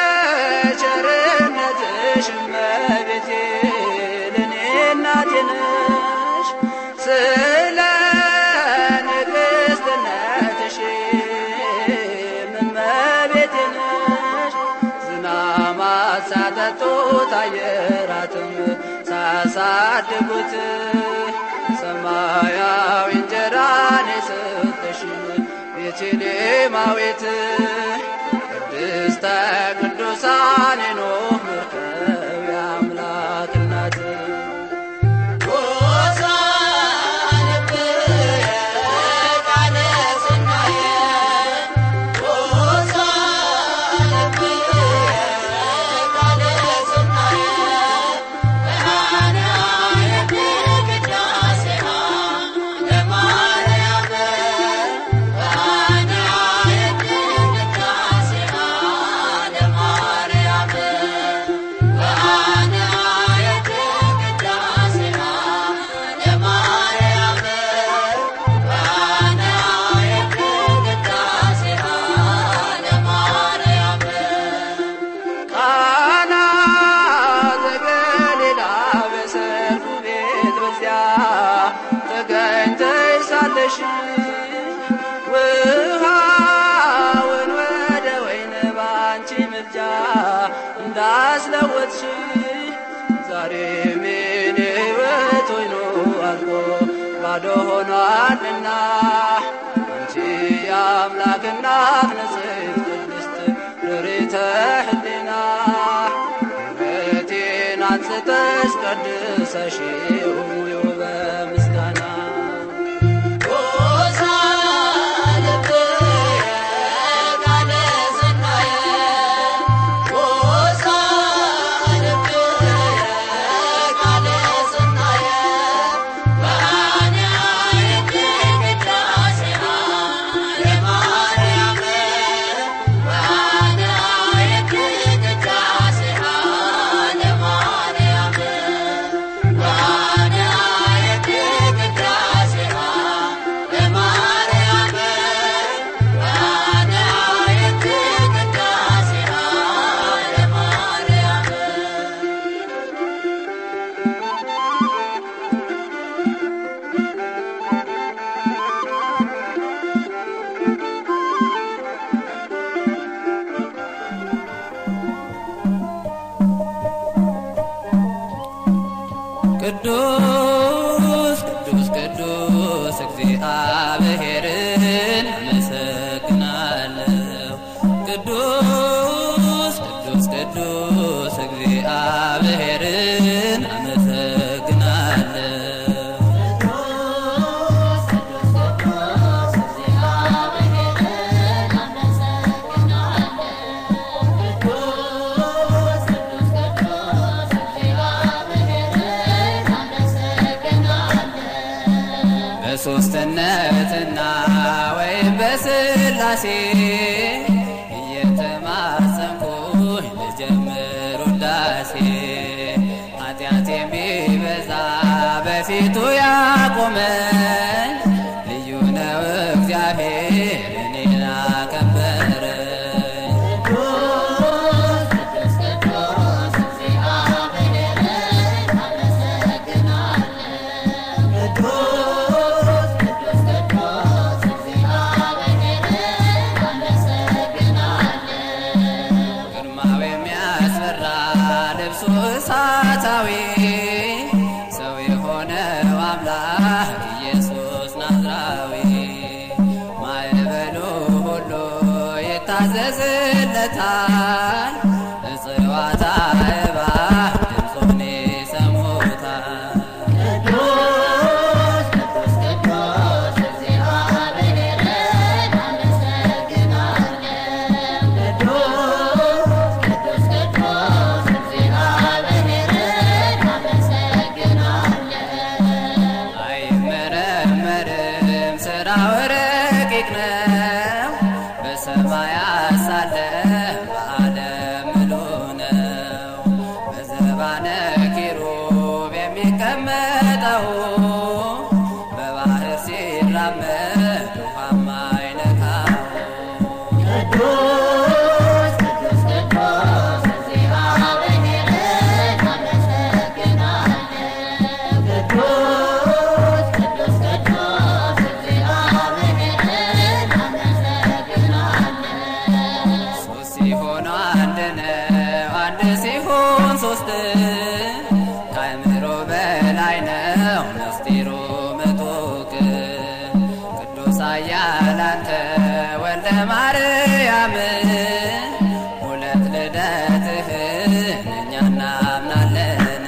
ቸርነትሽ እመቤቴ ለእኔ እናቴ ነሽ ስለ ንግሥትነትሽ እመቤቴ ነሽ ዝናማት ሳጠጡት አየራትም ሳሳድጉት ሰማያዊ እንጀራን የሰጠሽን ቤተልሔማዊት ቅድስተ ቅዱሳን የኖህ መርከብ የአምላክ እናት ጎሳ ልቤ ቃለ ሰናየ ጎሳ ልቤ ቃለ ሰናየ ወአነ አየት ቅዳሴሃ ለማርያም ወአነ አየት ቅዳሴሃ ለማ ያስለወጥሽ ዛሬ ምን ሕይወት ሆይኖ አልቆ ባዶ ሆኗልና አንቺ የአምላክ እናት ንጽሕት ቅድስት ርሪተ ሕሊና ሕይወቴን አንጽተሽ ቀድሰሽው ሙዩ በምስጋና ቅዱስ ቅዱስ ቅዱስ እግዚአብሔርን አመሰግናለሁ። ቅዱስ ቅዱስ ቅዱስ እግዚአብሔርን አመሰግናለሁ። በሶስትነትና ወይም በስላሴ እየተማጸንኩኝ ልጀምር ውዳሴ ኃጢአት የሚበዛ በፊቱ ያቆመኝ ልዩ ነው እግዚአብሔር እኔን አከበረኝ። ግርማው የሚያስፈራ ልብሱ እሳታዊ ሰው የሆነው አምላክ ኢየሱስ ናዝራዊ ማዕበሉ ሁሉ ይታዘዝለታል፣ እጽዋት አዕዋፍ ድምፁን ይሰሙታል። አይመረመርም ስራው ረቂቅ ነው። በሰማያት ሳለ በዓለም ምሉ ነው። በዘባነ ኪሩብ የሚቀመጠው በባህር ሲራመድ ውሃም አይነካው። ሶስት ሲሆኑ አንድ ነው፣ አንድ ሲሆን ሶስት ከአእምሮ በላይ ነው ምስጢሩ ምጡቅ ቅዱስ ኃያል አንተ ወልደ ማርያም ሁለት ልደትህን እኛ እናምናለን።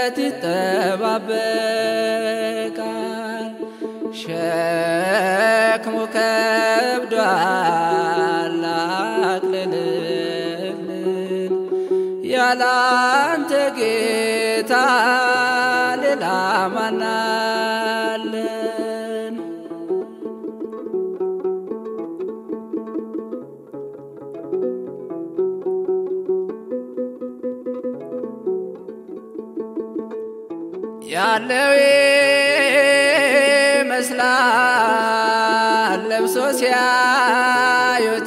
ለድህነት ይጠባበቃል። ሸክሙ ከብዷል አቅልልልን ያላንተ ጌታ ሌላ ማናለን? ያለው ይመስላል ለብሶ ሲያዩት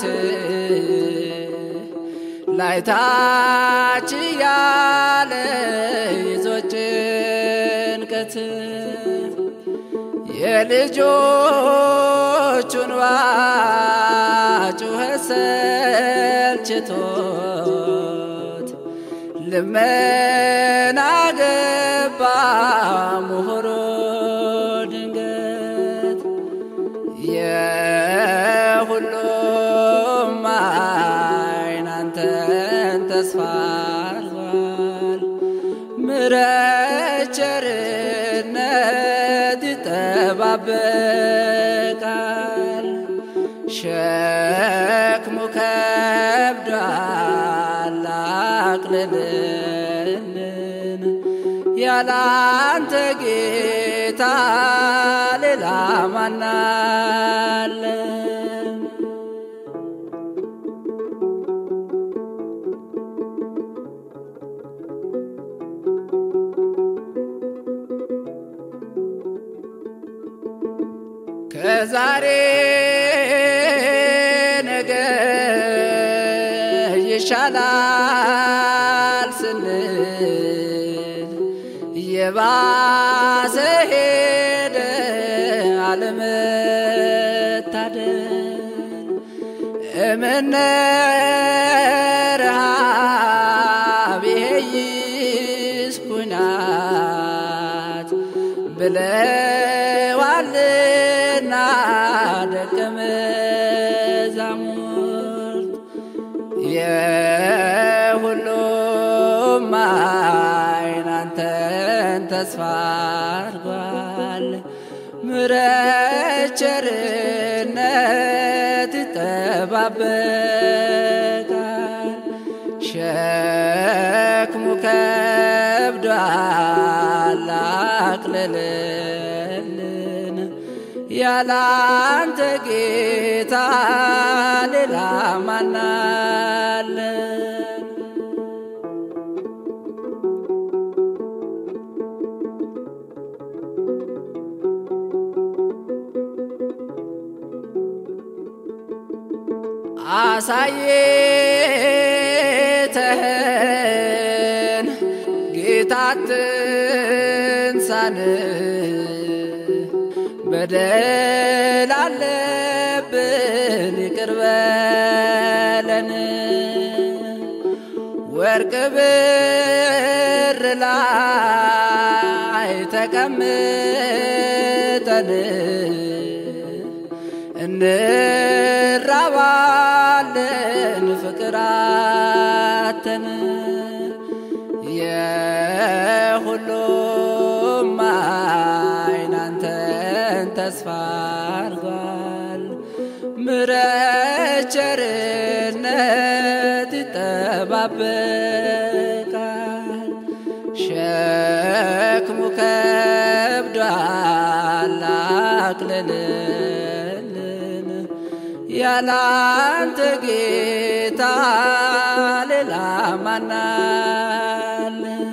ላይታች ያለ ይዞ ጭንቀት የልጆቹን ጩኸት ሰልችቶት ልመና ገባ ምሁሮ ድንገት የሁሉም ዓይን አንተን ተስፋ አድርጓል። ምሕረት ቸርነት ይጠባበቃል። ሸክሙ ከብዷል አቅልልልን ያላንተ ጌታ ሌላ ማናለን? ከዛሬ ነገ ይሻላል ስንል የባሰ ሄደ አለመታደል እምነ ረሃብ ይሄይስ ኩናት ብለዋልና ደቀ መዛሙርት የሁሉም ዓይን አንተን ተስፋ አድርጓል። ምሕረት ቸርነት ይጠባበቃል። ሸክሙ ከብዷል አቅልልልን ያላንተ ጌታ ሌላ ማናለን? አሳየተህን ጌታ ትንሳን በደል አለብን ይቅር በለን ወርቅ ብር ላይ ተቀምጠን እንራባለን ፍቅር አተን የሁሉም ዓይን አንተን ተስፋ አድርጓል። ምሕረት ቸርነት ይጠባበቃል። ሸክሙ ከብዷል አቅልልልን ያላንተ ጌታ ሌላ ማናለን?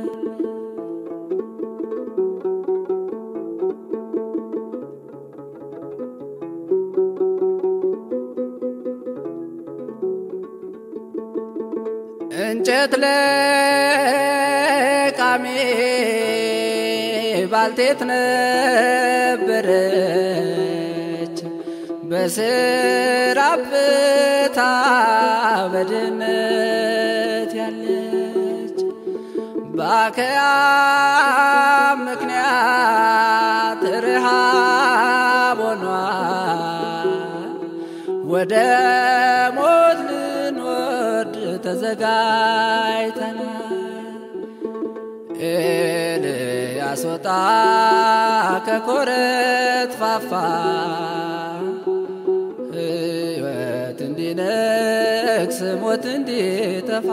እንጨት ለቃሚ ባልቴት ነበረች በስራ ብታ በድህነት ያለች በአከያ ምክንያት ረሃብ ሆኗል ወደ ሞት ልንወርድ ተዘጋጅተናል። ኤልያስ ወጣ ከኮረት ፋፋ ሕይወት እንዲነግስ ሞት እንዲጠፋ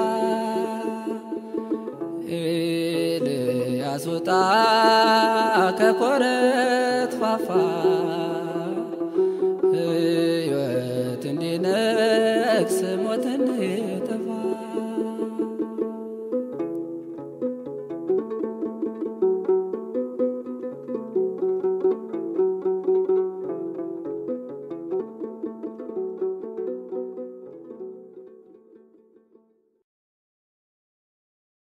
ኤልያስ ወጣ ከኮረት ፋፋ